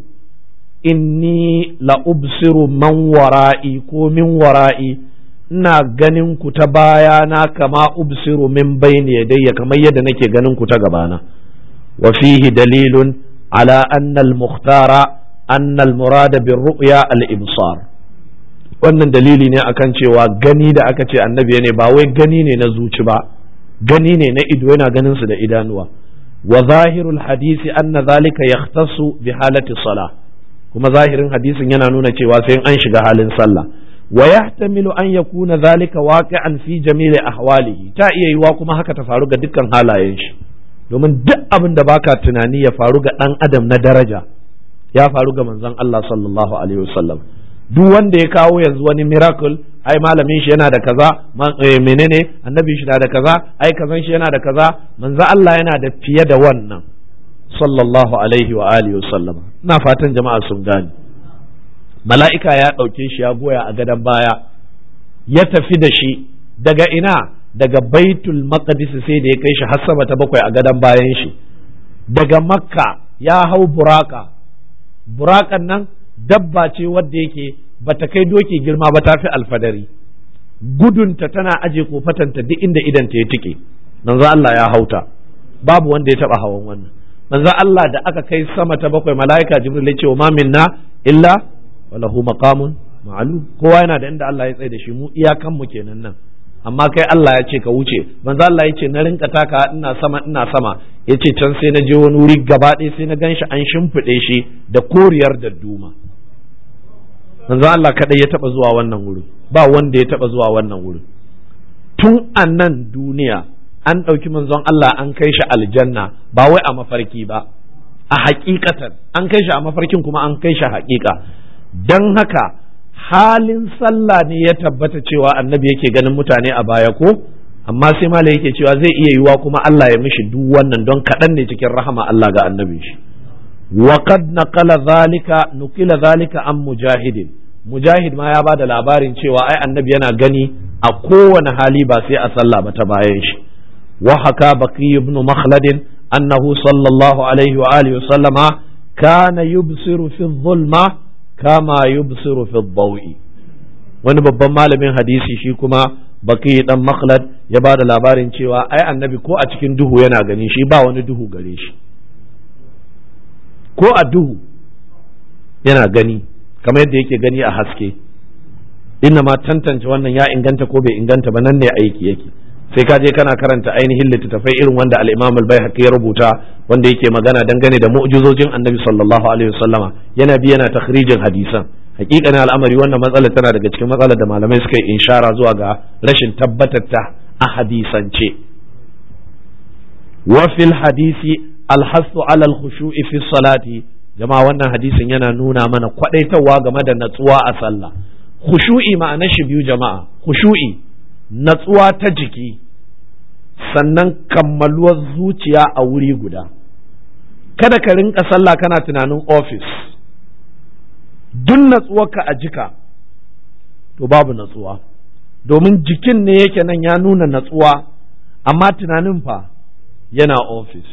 inni la ubsiru man wara'i ko min wara'i ina ganin ku ta bayana kama ubsiru min bayni yadayya kamar yadda nake ganin ku ta gabana wa fihi dalilun ala anna al-mukhtara anna al-murada bir ru'ya al-ibsar wannan dalili ne akan cewa gani da aka ce annabi ne ba wai gani ne na zuci ba gani ne na ido yana ganin su da idanuwa wa zahirul hadisi anna zalika yahtassu bi halati salah kuma zahirin hadisin yana nuna cewa sai an shiga halin sallah wa yahtamilu an yakuna zalika waqi'an fi jami'i ahwalihi ta iya yiwa kuma haka ta faru ga dukkan halayen shi domin duk abin da baka tunani ya faru ga dan adam na daraja ya faru ga manzon Allah sallallahu alaihi wasallam duk wanda ya kawo yanzu wani miracle ai malamin shi yana da kaza menene annabi shi na da kaza ai kazan shi yana da kaza manzon Allah yana da fiye da wannan sallallahu alaihi wa alihi wasallam ina fatan jama'a sun gane mala'ika ya ɗauke shi ya goya a gadon baya ya tafi da shi daga ina daga baitul maqdis sai da ya kai shi har sama ta bakwai a gadon bayan shi daga makka ya hau buraka burakan nan dabba ce wadda yake bata kai doki girma ba ta fi alfadari gudunta tana aje kofatanta duk inda idanta ya tike manzo Allah ya hauta babu wanda ya taba hawan wannan manzo Allah da aka kai sama ta bakwai mala'ika jibril ya ce wa ma minna illa walahu maqamun ma'lum kowa yana da inda Allah ya tsaye da shi mu iyakan mu kenan nan amma kai Allah ya ce ka wuce manzo Allah ya ce na rinka taka ina sama ina sama ya ce can sai na je wani wuri gaba ɗaya sai na ganshi an shimfiɗe shi da koriyar da duma manzo Allah kadai ya taba zuwa wannan wuri ba wanda ya taba zuwa wannan wuri tun a nan duniya an ɗauki manzon Allah an kai shi aljanna ba wai a mafarki ba a hakikatan an kai shi a mafarkin kuma an kai shi hakika don haka halin sallah ne ya tabbata cewa annabi yake ganin mutane a baya ko amma sai mala yake cewa zai iya yiwa kuma Allah ya mishi duk wannan don kaɗan ne cikin rahama Allah ga annabin shi wa qad naqala zalika nukila zalika an mujahidin mujahid ma ya bada labarin cewa ai annabi yana gani a kowane hali ba sai a sallah ba ta bayan shi wa haka baqi ibn makhlad annahu sallallahu alaihi wa alihi wa sallama kana yubsiru fi dhulma kama yubsiru fi dawi wani babban malamin hadisi shi kuma baki dan makhlad ya ba da labarin cewa ai annabi ko a cikin duhu yana gani shi ba wani duhu gare shi ko a duhu yana gani kamar yadda yake gani a haske inna ma tantance wannan ya inganta ko bai inganta ba nan ne aiki yake sai ka je kana karanta ainihin littattafai irin wanda al-Imam al-Baihaqi ya rubuta wanda yake magana dangane da mu'jizojin Annabi sallallahu alaihi wasallama yana bi yana takhrijin hadisan hakikanin al'amari wannan matsalar tana daga cikin matsalar da malamai suka yi inshara zuwa ga rashin tabbatar ta a hadisance wa fil hadisi alhasu ala al-khushu'i fi salati jama'a wannan hadisin yana nuna mana kwadaitawa game da natsuwa a sallah khushu'i ma'anar shi biyu jama'a khushu'i natsuwa ta jiki sannan kammaluwar zuciya a wuri guda kada ka rinka sallah kana tunanin ofis duk natsuwarka a jika to babu natsuwa domin jikin ne yake nan ya nuna natsuwa amma tunanin fa yana ofis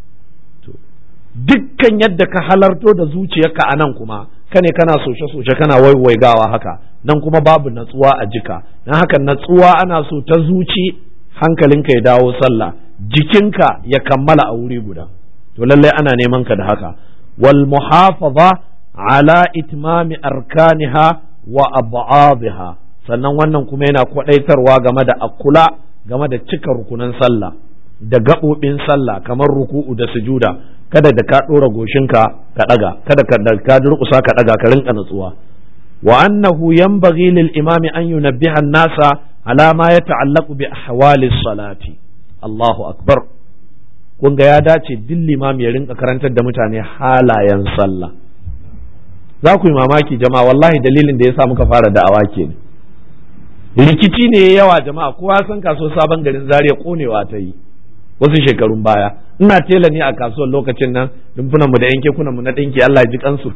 dukkan yadda ka halarto da zuciyarka a nan kuma kane kana soshe-soshe kana waiwaigawa haka nan kuma babu natsuwa a jika don haka natsuwa ana so ta zuci hankalinka ya dawo sallah jikinka ya kammala a wuri guda to lallai ana neman ka da haka wal muhafaza ala itmami arkaniha wa ab'adha sannan wannan kuma yana kwadaitarwa game da akula game da cika rukunan sallah da gaɓoɓin sallah kamar ruku'u da sujuda kada da ka ɗora goshinka ka ɗaga kada ka da ka durƙusa ka ɗaga ka rinka natsuwa wa annahu yanbaghi lil imami an yunabbiha an-nasa ala ma yata'allaqu bi ahwali salati Allahu akbar kun ga ya dace duk limami ya rinka karantar da mutane halayen sallah za ku yi mamaki jama'a wallahi dalilin da ya sa muka fara da'awa kenan rikici ne yawa jama'a kowa san kaso sabon garin zaria konewa ta yi wasu shekarun baya ina tela ne a kasuwar lokacin nan rumfunan mu da yanke kunan mu na dinki Allah ya ji kansu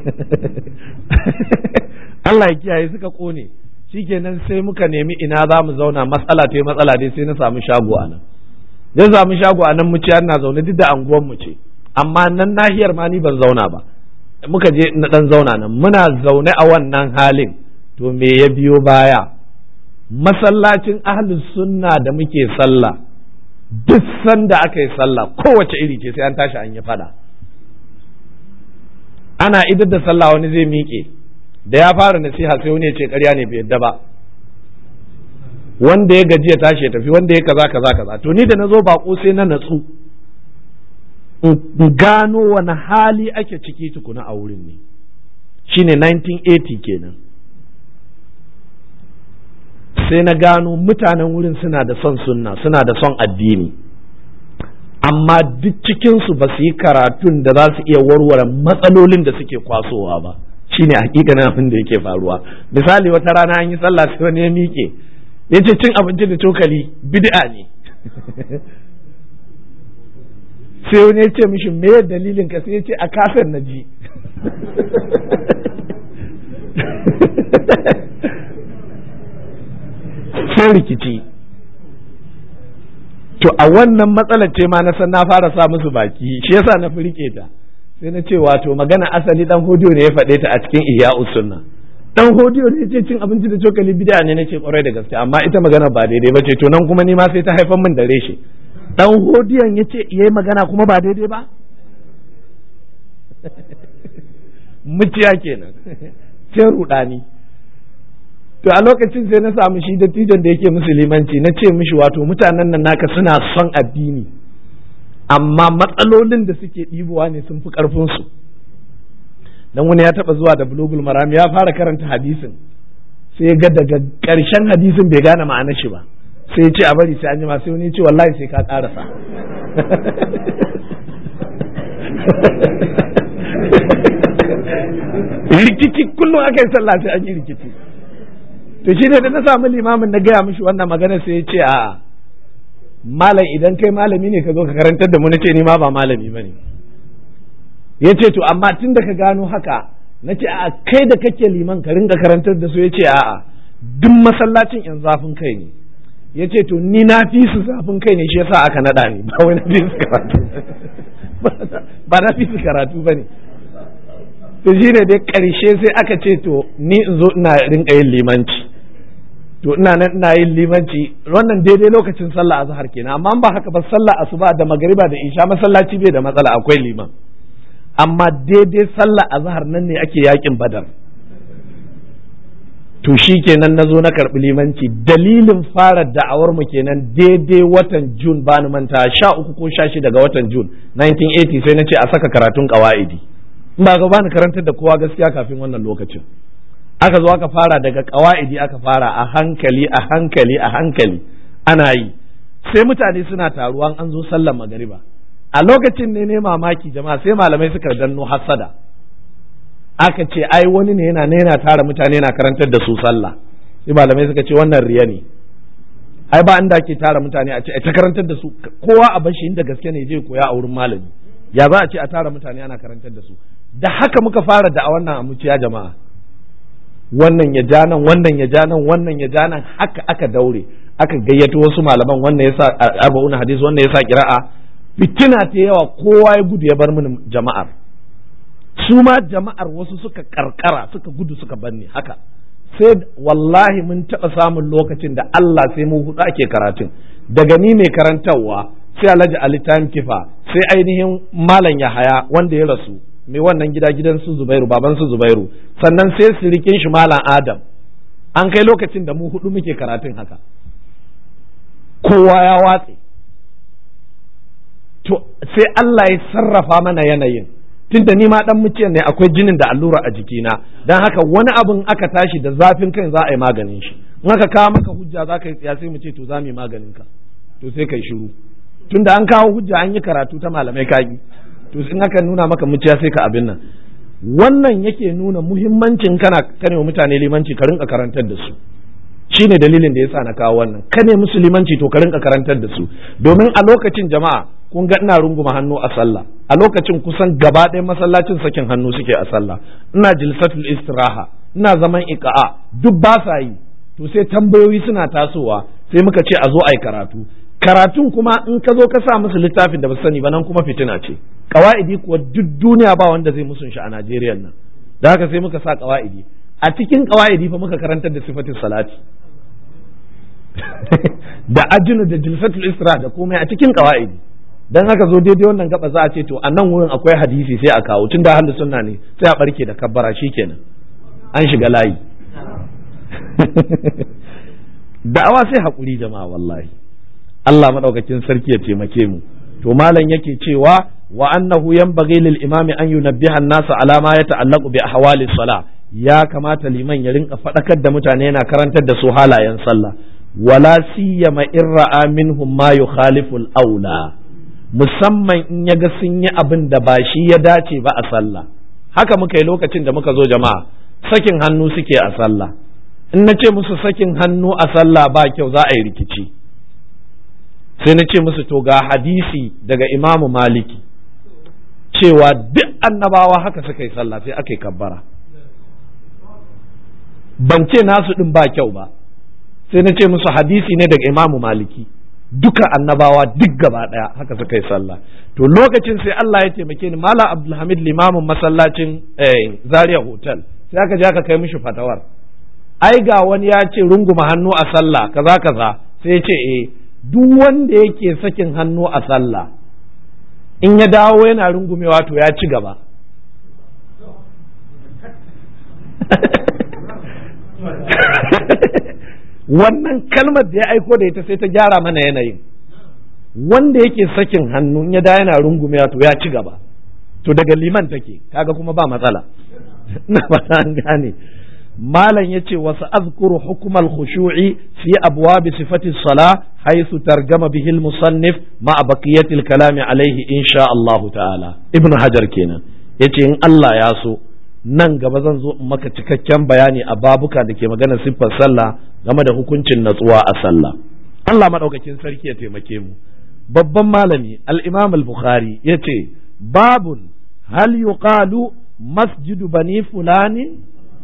Allah ya kiyaye suka kone shikenan sai muka nemi ina za mu zauna matsala ta matsala dai sai na samu shago a nan zai samu shago a nan muciya na zaune duk da anguwan mu ce amma nan nahiyar ma ni ban zauna ba muka je na dan zauna nan muna zaune a wannan halin to me ya biyo baya masallacin ahlus sunna da muke sallah duk sanda aka yi sallah kowace iri ce sai an tashi an yi fada ana idar da sallah wani zai miƙe da ya fara nasiha sai wani ya ce ƙarya ne bai yadda ba wanda ya gaji ya tashi ya tafi wanda ya kaza kaza kaza to ni da na zo bako sai na natsu in gano wani hali ake ciki tukuna a wurin ne shine 1980 kenan sai na gano mutanen wurin suna da son sunna suna da son addini amma duk cikinsu ba su yi karatun da za su iya warware matsalolin da suke kwasowa ba shine hakikanin abin da yake faruwa misali wata rana an yi sallah sai wani ya miƙe ya ce cin abinci da cokali bid'a ne sai wani ya ce mishi me dalilin ka sai ya ce a kasar na ji sai rikici to a wannan matsalar ce ma na san na fara sa musu baki shi yasa na fi rike ta sai na ce wato magana asali dan hodiyo ne ya faɗe ta a cikin ihya sunna dan hodiyo ne ce cin abinci da cokali bid'a ne nace kwarai da gaske amma ita magana ba daidai ba ce to nan kuma ni ma sai ta haifar min da reshe dan hodiyon yace yayi magana kuma ba daidai ba muciya kenan sai rudani to a lokacin sai na samu shi dattijon da yake musulmanci na ce mishi wato mutanen nan naka suna son addini amma matsalolin da suke ɗibowa ne sun fi ƙarfinsu dan wani ya taɓa zuwa da bulugul maram ya fara karanta hadisin sai ga daga ƙarshen hadisin bai gane ma'anar shi ba sai ya ce a bari sai an jima sai wani ya ce wallahi sai ka ƙarasa rikici kullum aka yi sallah sai an yi rikici to shi ne da na samu limamin na gaya mishi wannan magana sai ya ce a malam idan kai malami ne ka zo ka karantar da mu na ce ni ma ba malami bane ya ce to amma tun da ka gano haka na ce a kai da kake liman ka ringa karantar da su ya ce a'a duk masallacin yan zafin kai ne ya ce to ni na fi su zafin kai ne shi yasa aka naɗa ni ba wai na fi su karatu ba na fi su karatu ba ne to shi ne dai ƙarshe sai aka ce to ni in zo ina rinka yin limanci to ina nan ina yin limanci wannan daidai lokacin sallah azhar kenan amma ba haka ba sallah asuba da magariba da isha masallaci bai da matsala akwai liman amma daidai sallah azhar nan ne ake yakin badar to shi kenan na zo na karɓi limanci dalilin fara da'awar mu kenan daidai watan jun ba ni manta sha uku ko sha shida ga watan jun 1980 sai na ce a saka karatun ƙawa'idi ba ga bani karantar da kowa gaskiya kafin wannan lokacin aka zo aka fara daga ƙawa'idi aka fara a hankali a hankali a hankali ana yi sai mutane suna taruwan an zo sallar magariba a lokacin ne ne mamaki jama'a sai malamai suka danno hassada aka ce ai wani ne yana ne yana tara mutane yana karantar da su sallah sai malamai suka ce wannan riya ne ai ba inda ake tara mutane a ce ta karantar da su kowa a bashi inda gaske ne je koya a wurin malami ya za a ce a tara mutane ana karantar da su da haka muka fara da a wannan amuciya jama'a wannan ya ja nan wannan ya ja nan wannan ya ja nan haka aka daure aka gayyato wasu malaman wannan yasa arba'un hadis wannan yasa qira'a fitina ta yawa kowa ya gudu ya bar mini jama'ar su ma jama'ar wasu suka karkara suka gudu suka banne haka sai wallahi mun taɓa samun lokacin da Allah sai mu hudu ake karatun daga ni mai karantarwa sai alhaji ali time kifa sai ainihin malam yahaya wanda ya rasu mai wannan gida gidan su zubairu baban su zubairu sannan sai sirikin shi malam adam an kai lokacin da mu hudu muke karatun haka kowa ya watse to sai Allah ya sarrafa mana yanayin tunda ni ma dan muciyan ne akwai jinin da allura a jikina dan haka wani abin aka tashi da zafin kai za a yi maganin shi in aka kawo maka hujja za ka yi tsiya sai mu ce to za mu yi maganin ka to sai kai shiru tunda an kawo hujja an yi karatu ta malamai kagi to in aka nuna maka muciya sai ka abin nan wannan yake nuna muhimmancin kana kane mutane limanci ka rinka karantar da su shine dalilin da yasa na kawo wannan kane musu limanci to ka rinka karantar da su domin a lokacin jama'a kun ga ina runguma hannu a sallah a lokacin kusan gaba ɗaya masallacin sakin hannu suke a sallah ina jilsatul istiraha ina zaman iqa'a duk ba sa yi to sai tambayoyi suna tasowa sai muka ce a zo a yi karatu karatun kuma in ka zo ka sa musu littafin da ba sani ba nan kuma fitina ce kawa'idi kuwa duk duniya ba wanda zai musun shi a Najeriya nan da haka sai muka sa kawa'idi a cikin kawa'idi fa muka karantar da sifatin salati da ajinu da jilsatul isra da komai a cikin kawa'idi dan haka zo daidai wannan gaba za a ce to a nan wurin akwai hadisi sai a kawo tun da ahlus sunna ne sai a barke da kabbara shikenan an shiga layi da'awa sai hakuri jama'a wallahi Allah madaukakin sarki ya taimake mu to malam yake cewa wa annahu yanbaghi lil imami an yunabbiha an-nasa ala ma yata'allaqu bi ahwali salah ya kamata liman ya rinka fadakar da mutane yana karantar da su halayen sallah wala siyama in ra'a minhum ma yukhalifu al-aula musamman in yaga sun yi abin da ba shi ya dace ba a sallah haka muka yi lokacin da muka zo jama'a sakin hannu suke a sallah in na ce musu sakin hannu a sallah ba kyau za a yi rikici sai na ce musu to ga hadisi daga imamu maliki cewa duk annabawa haka suka yi sallah sai aka yi kabbara ban ce nasu ɗin ba kyau ba sai na ce musu hadisi ne daga imamu maliki duka annabawa duk gaba ɗaya haka suka yi sallah to lokacin sai Allah ya taimake ni Malam Abdulhamid limamin masallacin Zaria Hotel sai aka je aka kai mishi fatawar ai ga wani ya ce runguma hannu a sallah kaza kaza sai ya ce eh duk wanda yake sakin hannu a sallah in ya dawo yana rungumewa to ya ci gaba wannan kalmar da ya aiko da ita sai ta gyara mana yanayin wanda yake sakin hannu in ya da yana rungumewa to ya ci gaba to daga liman take kaga kuma ba matsala na ba an gane malam yace wasu azkuru hukumar khushu'i fi abwabi sifati sala haythu targama bihi al-musannif ma baqiyati al-kalami alayhi insha Allah ta'ala ibn hajar kenan yace in Allah ya so nan gaba zan zo in maka cikakken bayani a babuka da ke magana siffar sallah game da hukuncin natsuwa a sallah Allah madaukakin sarki ya taimake mu babban malami al-imam al-bukhari yace babun hal yuqalu masjidu bani fulani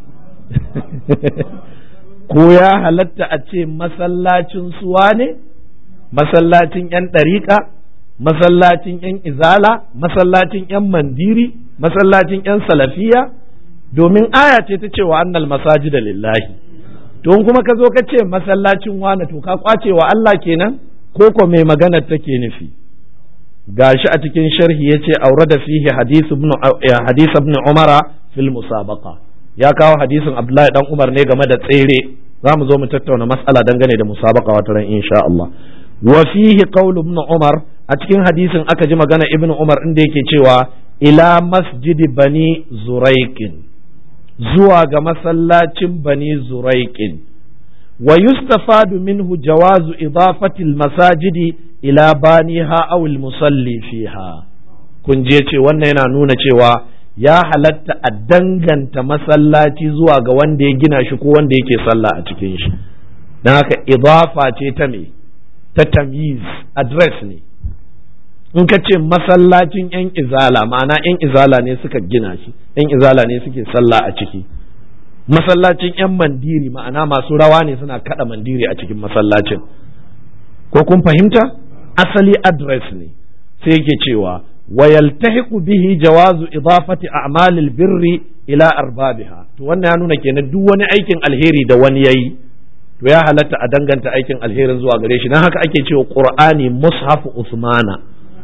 ko ya halatta a ce masallacin suwa ne masallacin 'yan ɗariƙa masallacin 'yan izala masallacin 'yan mandiri masallacin 'yan salafiya domin aya ce ta cewa annal masajida lillahi don kuma ka zo ka ce masallacin wane to ka kwace wa Allah kenan ko ko mai magana take nufi gashi a cikin sharhi yace aure da fihi hadith ibn hadith ibn umara fil musabaqa ya kawo hadisin Abdullahi dan Umar ne game da tsere za mu zo mu tattauna mas'ala dangane da musabaka wata ran insha Allah wa fihi qawlu ibn Umar a cikin hadisin aka ji magana ibn Umar inda yake cewa ila masjidi bani zuraiqin zuwa ga masallacin bani zuraiqin wa yustafadu minhu jawazu idafati masajidi ila baniha aw al-musalli fiha kun je ce wannan yana nuna cewa ya halatta a danganta masallaci zuwa ga wanda ya gina shi ko wanda yake sallah a cikin shi don haka idafa ce ta me ta tamyiz address ne in ka ce masallacin yan izala ma'ana yan izala ne suka gina shi yan izala ne suke sallah a ciki masallacin yan mandiri ma'ana masu rawa ne suna kada mandiri a cikin masallacin ko kun fahimta asali address ne sai yake cewa ويلتحق به جواز إضافة أعمال البر إلى أربابها to wannan ya nuna kenan duk wani aikin alheri da wani yayi to ya halatta a danganta aikin alherin zuwa gare shi dan haka ake cewa Qur'ani mushafu Usmana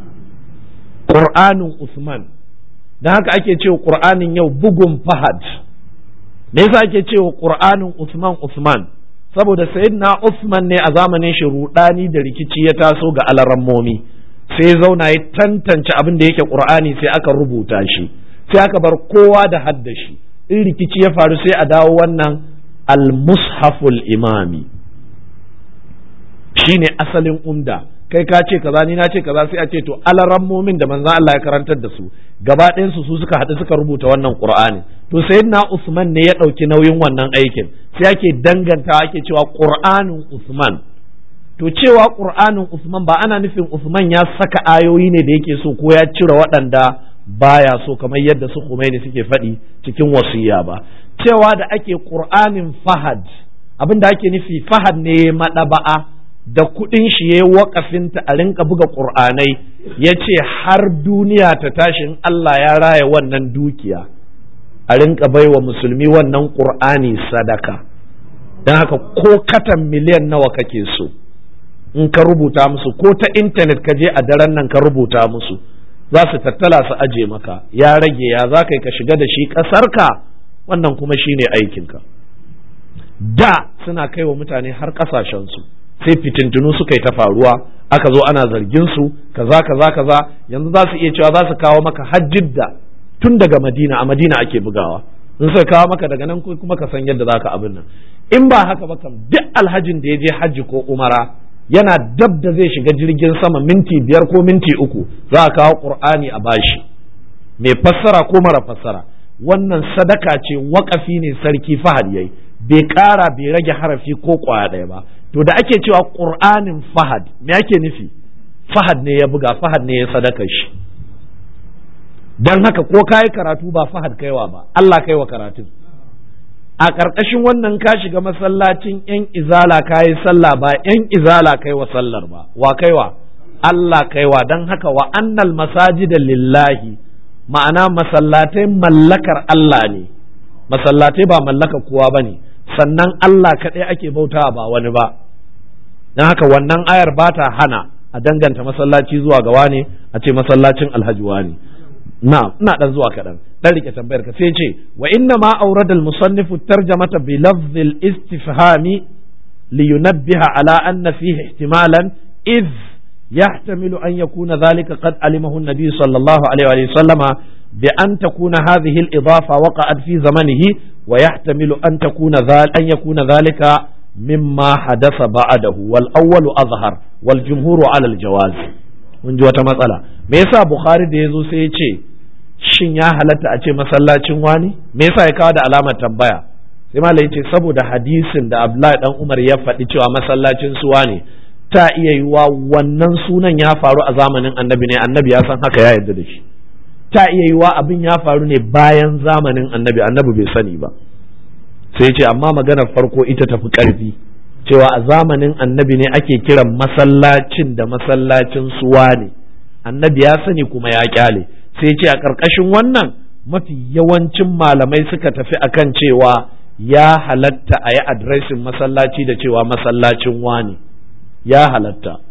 Qur'anin Usman dan haka ake cewa Qur'anin yau bugun Fahad me yasa ake cewa Qur'anin Usman Usman saboda sayyidina Usman ne a zamanin shi rudani da rikici ya taso ga alarammomi sai zauna ya tantance abin da yake qur'ani sai aka rubuta shi sai aka bar kowa da hadda shi in rikici ya faru sai a dawo wannan al-mushaful imami shine asalin umda kai ka ce kaza ni na ce kaza sai a ce to alarammomin da manzon Allah ya karantar da su gaba ɗayan su su suka haɗu suka rubuta wannan Qur'ani to sayyidina Usman ne ya ɗauki nauyin wannan aikin sai ake dangantawa ake cewa Qur'anin Usman to cewa Qur'anin Usman ba ana nufin Usman ya saka ayoyi ne da yake so ko ya cire waɗanda baya so kamar yadda su Khomeini suke faɗi cikin wasiya ba cewa da ake Qur'anin Fahad abin da ake nufi Fahad ne maɗaba'a da kuɗin shi ya waƙafinta a rinka buga ƙur'anai ya ce har duniya ta tashi in Allah ya raya wannan dukiya a rinka baiwa musulmi wannan ƙur'ani sadaka don haka ko katan miliyan nawa kake so in ka rubuta musu ko ta intanet ka je a daren nan ka rubuta musu za su tattala su aje maka ya rage ya za ka ka shiga da shi ƙasarka wannan kuma shine aikinka da suna kai wa mutane har ƙasashensu sai fitintunu suka yi ta faruwa aka zo ana zargin su kaza kaza kaza yanzu za su iya cewa za su kawo maka hajjidda tun daga madina a madina ake bugawa in suka kawo maka daga nan kuma ka san yadda za ka abin nan in ba haka ba kam duk alhajin da ya je hajji ko umara yana dab da zai shiga jirgin sama minti biyar ko minti uku za a kawo qur'ani a bashi mai fassara ko mara fassara wannan sadaka ce waƙafi ne sarki fahad yayi bai ƙara bai rage harafi ko ƙwaya ɗaya ba to da ake cewa ƙur'anin fahad me ake nufi fahad ne ya buga fahad ne ya sadaka shi don haka ko ka yi karatu ba fahad kaiwa ba Allah kaiwa karatun a ƙarƙashin wannan ka shiga masallacin yan izala ka yi sallah ba yan izala kaiwa sallar ba wa kaiwa Allah kaiwa don haka wa annal masajida lillahi ma'ana masallatai mallakar Allah ne masallatai ba mallakar kowa ba ne sannan Allah kaɗai ake bauta ba wani ba don haka wannan ayar ba ta hana a danganta masallaci zuwa ga wane a ce masallacin alhaji wane na ina dan zuwa kaɗan dan rike tambayar ka sai ce wa inna ma aurada al-musannifu tarjamata bi lafzil istifhami li yunabbiha ala anna fihi ihtimalan idh يحتمل أن يكون ذلك قد علمه النبي صلى الله عليه وسلم بأن تكون هذه الإضافة وقعت في زمنه ويحتمل أن تكون ذلك أن يكون ذلك مما حدث بعده والأول أظهر والجمهور على الجواز mun ji wata matsala me yasa bukhari da yazo sai ya ce shin ya halatta a ce masallacin wani me yasa ya kawo da alamar tambaya sai malai ya ce saboda hadisin da abdullahi dan umar ya faɗi cewa masallacin su wane ta iya yiwa wannan sunan ya faru a zamanin annabi ne annabi ya san haka ya yarda da shi ta iya yiwa abin ya faru ne bayan zamanin annabi annabi bai sani ba sai ce amma maganar farko ita tafi karfi cewa a zamanin annabi ne ake kiran masallacin da masallacin suwa ne annabi ya sani kuma ya kyale sai ce a ƙarƙashin wannan mafi yawancin malamai suka tafi akan cewa ya halatta a yi adresin masallaci da cewa masallacin wani ya halatta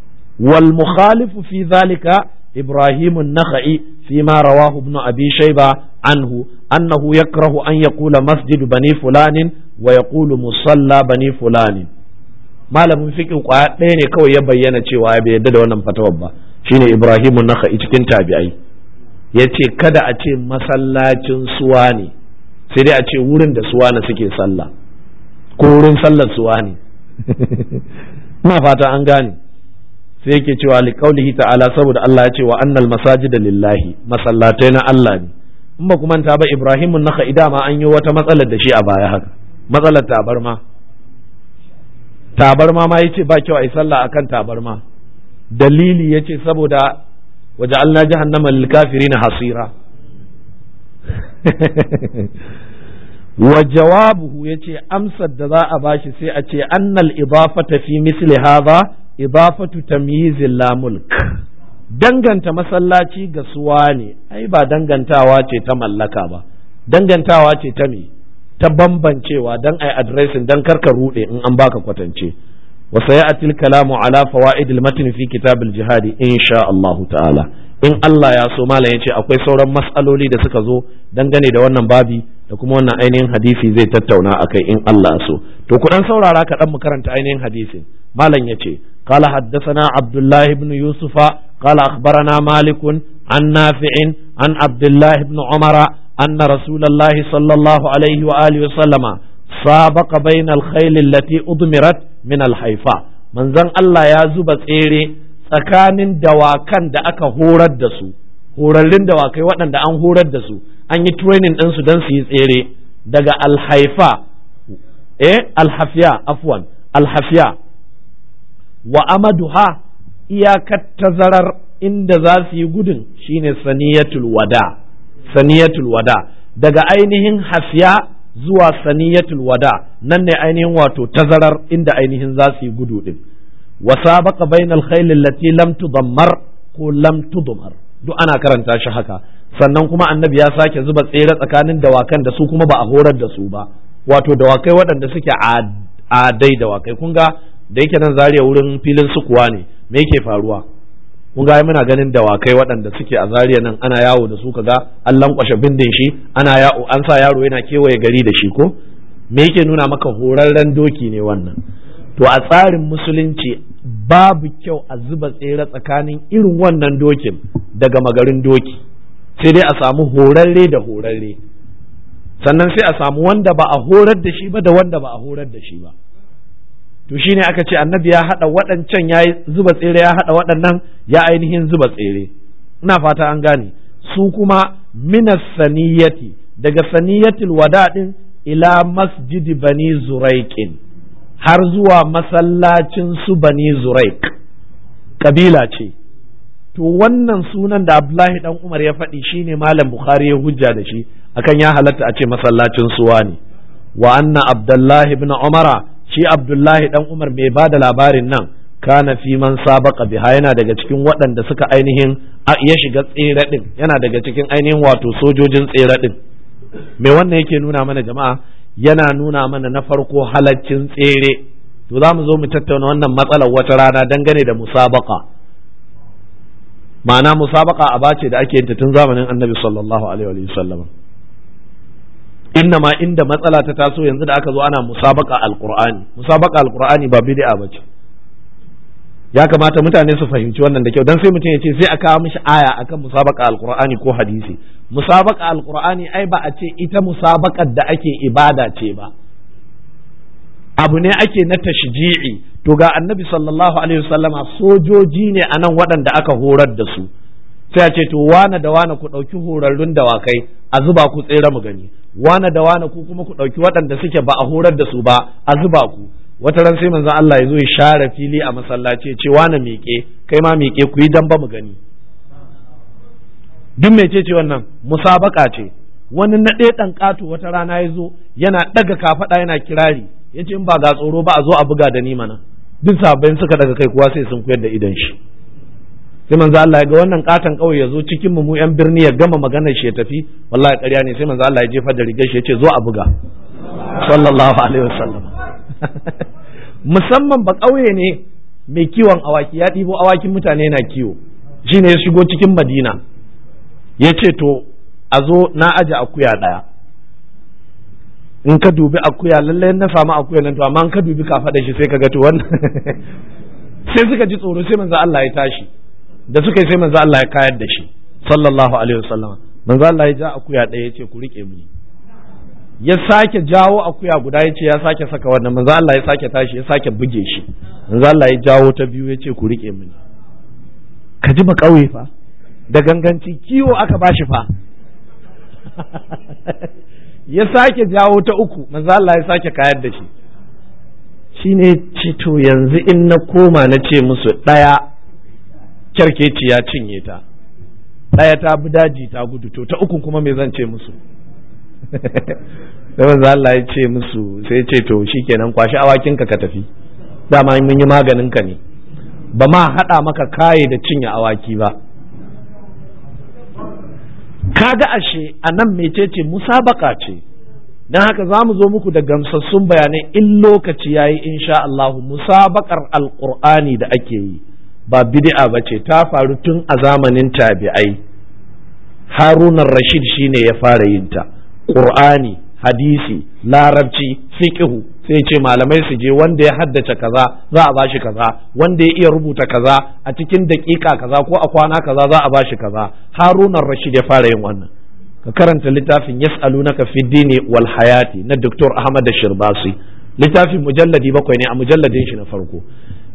wal mukhalifu fi zalika ibrahim an-nakhai fi ma rawahu ibn abi shayba anhu annahu yakrahu an yaqula masjid bani fulanin wa yaqulu musalla bani fulanin malamin fiqh kwaya ɗaya ne kawai ya bayyana cewa ya bai yadda da wannan fatawar ba shine ibrahim an-nakhai cikin tabi'ai yace kada a ce masallacin suwa ne sai dai a ce wurin da suwa na suke sallah ko wurin sallar suwa ne ina fata an gane sai yake cewa liqaulihi ta'ala saboda Allah ya ce wa annal masajida lillahi masallatai na Allah ne in ba kuma ta ba Ibrahim naka idama an yi wata matsalar da shi a baya haka matsalar tabarma tabarma ma yace ba kyau ai sallah akan tabarma dalili yace saboda waja'alna jahannama lil kafirin hasira wa jawabuhu yace amsar da za a bashi sai a ce annal idafata fi misli hadha idafatu tamyizil la mulk danganta masallaci ga suwa ne ai ba dangantawa ce ta mallaka ba dangantawa ce ta me ta bambancewa dan ai addressing dan karka rude in an baka kwatance wa sayati al-kalamu ala fawaid al-matn fi kitab al-jihad insha Allah ta'ala in Allah ya so malam yace akwai sauran mas'aloli da suka zo dangane da wannan babi da kuma wannan ainihin hadisi zai tattauna akai in Allah so to ku dan saurara ka dan mu karanta ainihin hadisin malam yace قال حدثنا عبد الله بن يوسف قال أخبرنا مالك عن نافع عن عبد الله بن عمر أن رسول الله صلى الله عليه وآله وسلم سابق بين الخيل التي أضمرت من الحيفاء من زن الله يا زب تيري tsakanin dawakan da aka horar da su horarrun dawakai waɗanda an horar da su an yi training ɗinsu don su yi tsere daga alhaifa eh alhafiya afwan alhafiya wa amaduha iyakar tazarar inda za su yi gudun shine saniyatul wada saniyatul wada daga ainihin hafiya zuwa saniyatul wada nan ne ainihin wato tazarar inda ainihin za su yi gudu din wa sabaqa bainal khayl allati lam tudammar ko lam tudmar duk ana karanta shi haka sannan kuma annabi ya sake zuba tsere tsakanin dawakan da su kuma ba a horar da su ba wato dawakai waɗanda suke adai dawakai kun ga da yake nan zariya wurin filin sukuwa ne me yake faruwa kun ga muna ganin dawakai waɗanda suke a zariya nan ana yawo da su kaga an lankwashe bindin shi ana yawo an sa yaro yana kewaye gari da shi ko me yake nuna maka horarren doki ne wannan to a tsarin musulunci babu kyau a zuba tsere tsakanin irin wannan dokin daga magarin doki sai dai a samu horarre da horarre sannan sai a samu wanda ba a horar da shi ba da wanda ba a horar da shi ba to shine aka ce annabi ya haɗa waɗancan ya zuba tsere ya haɗa waɗannan ya ainihin zuba tsere ina fata an gane su kuma minas saniyati daga saniyatul wadaɗin ila masjidi bani zuraiqin har zuwa masallacin su bani zuraik kabila ce to wannan sunan da abdullahi dan umar ya faɗi shine malam bukhari ya hujja da shi akan ya halatta a ce masallacin suwa ne wa anna abdullahi ibn umara shi abdullahi dan umar mai ba da labarin nan kana fi man sabaka biha yana daga cikin waɗanda suka ainihin ya shiga tsere din yana daga cikin ainihin wato sojojin tsere din me wannan yake nuna mana jama'a yana nuna mana na farko halaccin tsere to za mu zo mu tattauna wannan matsalar wata rana dangane da musabaka ma'ana musabaka a bace da ake yin tun zamanin annabi sallallahu alaihi wa sallam inna ma inda matsala ta taso yanzu da aka zo ana musabaka alqur'ani musabaka alqur'ani ba bid'a bace ya kamata mutane su fahimci wannan da kyau dan sai mutum ya ce sai a kawo mishi aya akan musabaka alqur'ani ko hadisi musabaka alqur'ani ai ba a ce ita musabakar da ake ibada ce ba abu ne ake na tashji'i to ga annabi sallallahu alaihi wasallama sojoji ne anan waɗanda aka horar da su sai a ce to wane da wane ku ɗauki horarrun dawakai a zuba ku tsere mu gani wane da wane ku kuma ku ɗauki waɗanda suke ba a horar da su ba a zuba ku wata ran sai manzon Allah ya zo ya share fili a masallaci ce wane miƙe kai ma miƙe ku yi damba mu gani duk mece ce wannan musabaka ce wani na ɗaya ɗan ƙato wata rana ya zo yana ɗaga kafaɗa yana kirari ya ce in ba ga tsoro ba a zo a buga da ni mana duk sabbin suka daga kai kuwa sai sun koyar da idan shi sai manzo Allah ya ga wannan katon kauye ya zo cikin mu yan birni ya gama maganar shi ya tafi wallahi ƙarya ne sai manzo Allah ya jefa da rigar shi ya ce zo a buga sallallahu alaihi wasallam musamman ba kauye ne mai kiwon awaki ya ɗibo awakin mutane na kiwo shine ya shigo cikin Madina ya ce to a zo na aje akuya ɗaya in ka dubi akuya lallai na samu akuya nan to amma in ka dubi ka faɗa shi sai ka ga to wannan sai suka ji tsoro sai manzo Allah ya tashi da suka yi sai manzo Allah ya kayar da shi sallallahu alaihi wasallam manzo Allah ya ja akuya ɗaya ya ce ku rike mini ya sake jawo akuya guda ya ce ya sake saka wannan manzo Allah ya sake tashi ya sake buge shi manzo Allah ya jawo ta biyu ya ce ku rike mini ka ji ba kauye fa da ganganci kiwo aka bashi fa ya sake jawo ta uku manzo Allah ya sake kayar da shi shine ce to yanzu in na koma na ce musu ɗaya kyarkeci ya cinye ta ɗaya ta bi daji ta gudu to ta uku kuma me zan ce musu sai manzo Allah ya ce musu sai ce to shikenan kwashi awakinka ka tafi dama mun yi maganin ka ne ba ma haɗa maka kaye da cinye awaki ba kaga ashe a nan mecece musabaka ce don haka za mu zo muku da gamsassun bayanai in lokaci ya yi insha Allah musabakar alƙur'ani da ake yi ba bid'a ba ce ta faru tun a zamanin tabi'ai harunan rashid shine ya fara yin ta ƙur'ani hadisi larabci fiqhu sai ce malamai su je wanda ya haddace kaza za a bashi kaza wanda ya iya rubuta kaza a cikin daƙiƙa kaza ko a kwana kaza za a bashi kaza harunan rashid ya fara yin wannan ka karanta littafin yas'alunaka fi dini wal hayati na Dr. Ahmad Shirbasi littafin mujalladi bakwai ne a mujalladin shi na farko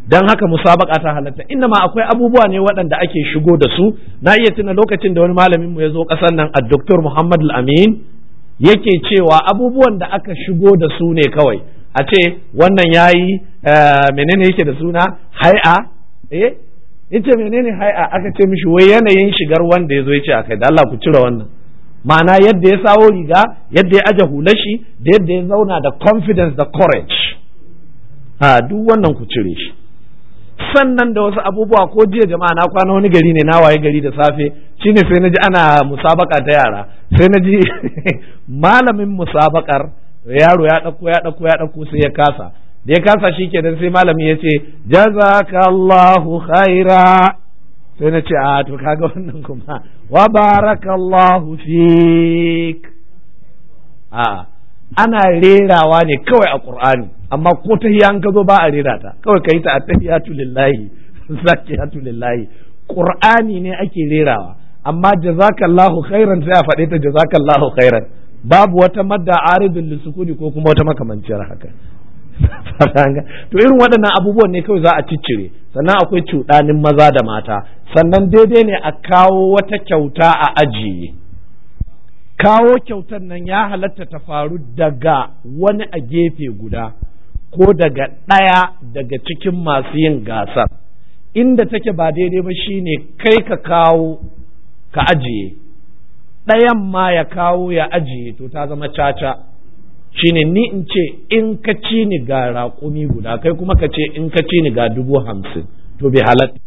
don haka musabaka ta halatta inda ma akwai abubuwa ne waɗanda ake shigo da su na iya tuna lokacin da wani malamin mu ya zo ƙasar nan a Dr. Muhammad Al-Amin yake cewa abubuwan da aka shigo da su ne kawai a ce wannan yayi menene yake da suna hai'a eh yace menene hai'a aka ce mishi wai yanayin shigar wanda ya zo ya ce akai da Allah ku cire wannan ma'ana yadda ya sawo riga yadda ya aje hulashi da yadda ya zauna da confidence da courage a duk wannan ku cire shi sannan da wasu abubuwa ko jiya jama'a na kwana wani gari ne na waye gari da safe shine sai na ji ana musabaka ta yara sai na ji malamin musabakar yaro ya ɗauko ya ɗauko ya ɗauko sai ya kasa da ya kasa shi kenan sai malami ya ce jazakallahu khaira sai na ce a to kaga wannan kuma wa barakallahu fik a ana rerawa ne kawai a qur'ani amma ko ta an ka zo ba a rera ta kawai kai ta attahiyatu lillahi zakiyatu lillahi qur'ani ne ake rerawa amma jazakallahu khairan sai a faɗe ta jazakallahu khairan babu wata madda aridul lisukuni ko kuma wata makamanciyar haka to irin waɗannan abubuwan ne kawai za a ciccire sannan akwai cuɗanin maza da mata sannan daidai ne a kawo wata kyauta a ajiye kawo kyautar nan ya halatta ta faru daga wani a gefe guda ko daga ɗaya daga cikin masu yin gasar inda take ba daidai ba shine kai ka kawo ka ajiye ɗayan ma ya kawo ya ajiye to ta zama caca shine ni in ce in ka ci ni ga raƙumi guda kai kuma ka ce in ka ci ni ga dubu hamsin to bai halatta